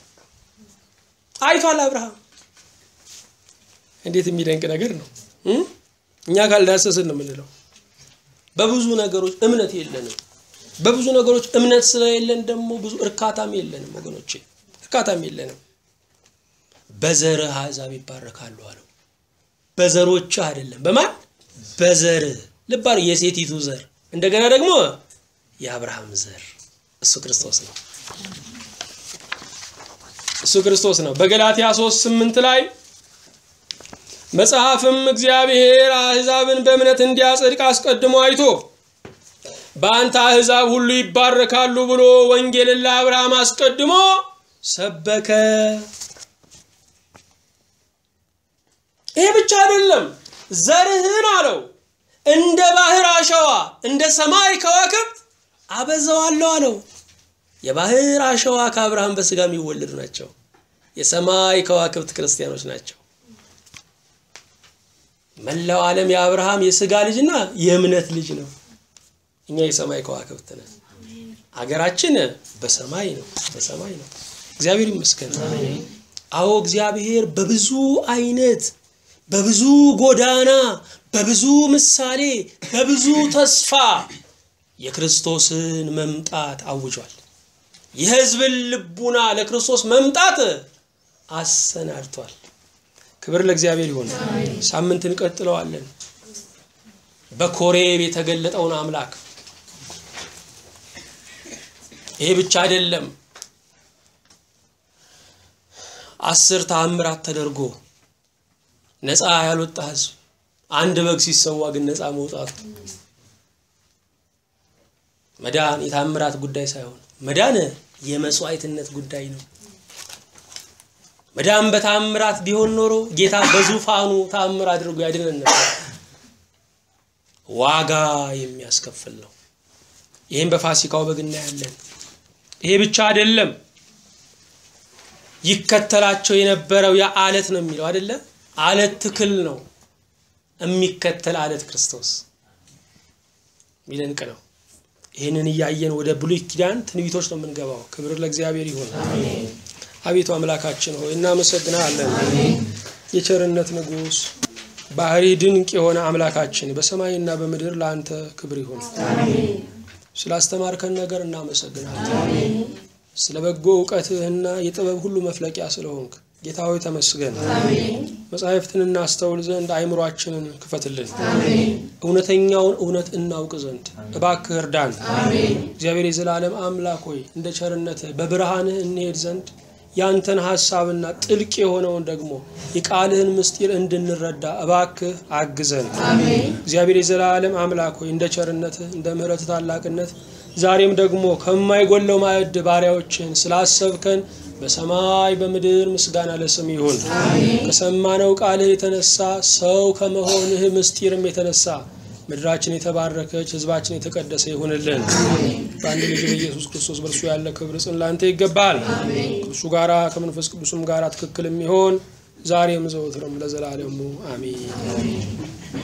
አይቷል አብርሃም። እንዴት የሚደንቅ ነገር ነው! እኛ ካልዳሰስን ነው የምንለው። በብዙ ነገሮች እምነት የለንም። በብዙ ነገሮች እምነት ስለሌለን ደግሞ ብዙ እርካታም የለንም ወገኖቼ፣ እርካታም የለንም። በዘርህ አሕዛብ ይባረካሉ አለው። በዘሮች አይደለም፣ በማን በዘር ልባር የሴቲቱ ዘር እንደገና ደግሞ የአብርሃም ዘር እሱ ክርስቶስ ነው። እሱ ክርስቶስ ነው። በገላትያ 3 8 ላይ መጽሐፍም እግዚአብሔር አሕዛብን በእምነት እንዲያጸድቅ አስቀድሞ አይቶ በአንተ አሕዛብ ሁሉ ይባረካሉ ብሎ ወንጌልን ለአብርሃም አስቀድሞ ሰበከ። ይሄ ብቻ አይደለም፣ ዘርህን አለው እንደ ባህር አሸዋ እንደ ሰማይ ከዋክብት አበዛዋለሁ አለው። የባህር አሸዋ ከአብርሃም በስጋ የሚወለዱ ናቸው። የሰማይ ከዋክብት ክርስቲያኖች ናቸው። መላው ዓለም የአብርሃም የስጋ ልጅና የእምነት ልጅ ነው። እኛ የሰማይ ከዋክብት ነን። አገራችን በሰማይ ነው፣ በሰማይ ነው። እግዚአብሔር ይመስገን። አዎ እግዚአብሔር በብዙ አይነት በብዙ ጎዳና በብዙ ምሳሌ በብዙ ተስፋ የክርስቶስን መምጣት አውጇል። የሕዝብን ልቡና ለክርስቶስ መምጣት አሰናድቷል። ክብር ለእግዚአብሔር ይሁን። ሳምንት እንቀጥለዋለን። በኮሬብ የተገለጠውን አምላክ ይሄ ብቻ አይደለም። አስር ተአምራት ተደርጎ ነፃ ያልወጣ ህዝብ አንድ በግ ሲሰዋ ግን ነፃ መውጣቱ መዳን የታምራት ጉዳይ ሳይሆን መዳን የመስዋዕትነት ጉዳይ ነው። መዳን በታምራት ቢሆን ኖሮ ጌታ በዙፋኑ ታምር አድርጎ ያድነን ነበር። ዋጋ የሚያስከፍል ነው። ይህም በፋሲካው በግ እናያለን። ይሄ ብቻ አይደለም። ይከተላቸው የነበረው ያ አለት ነው የሚለው አይደለ? አለት ትክል ነው የሚከተል አለት ክርስቶስ ሚደንቅ ነው። ይህንን እያየን ወደ ብሉይ ኪዳን ትንቢቶች ነው የምንገባው። ክብር ለእግዚአብሔር ይሁን። አቤቱ አምላካችን ሆይ እናመሰግናለን። የቸርነት ንጉሥ ባህሪ ድንቅ የሆነ አምላካችን በሰማይና በምድር ለአንተ ክብር ይሁን። ስላስተማርከን ነገር እናመሰግናለን። ስለ በጎ እውቀትህና የጥበብ ሁሉ መፍለቂያ ስለሆንክ ጌታ ሆይ ተመስገን። መጻሕፍትን እናስተውል ዘንድ አእምሯችንን ክፈትልን። እውነተኛውን እውነት እናውቅ ዘንድ እባክህ እርዳን። እግዚአብሔር የዘላለም አምላክ ሆይ እንደ ቸርነትህ በብርሃንህ እንሄድ ዘንድ ያንተን ሐሳብና ጥልቅ የሆነውን ደግሞ የቃልህን ምስጢር እንድንረዳ እባክህ አግዘን። እግዚአብሔር የዘላለም አምላክ ሆይ እንደ ቸርነትህ እንደ ምሕረትህ ታላቅነት ዛሬም ደግሞ ከማይጎለው ማዕድ ባሪያዎችን ስላሰብከን በሰማይ በምድር ምስጋና ለስም ይሁን። ከሰማነው ቃልህ የተነሳ ሰው ከመሆንህ ምስጢርም የተነሳ ምድራችን የተባረከች ሕዝባችን የተቀደሰ ይሁንልን። በአንድ ልጅ በኢየሱስ ክርስቶስ በእርሱ ያለ ክብር ጽን ላንተ ይገባል። ከእርሱ ጋራ ከመንፈስ ቅዱስም ጋር ትክክል የሚሆን ዛሬም ዘወትርም ለዘላለሙ አሜን።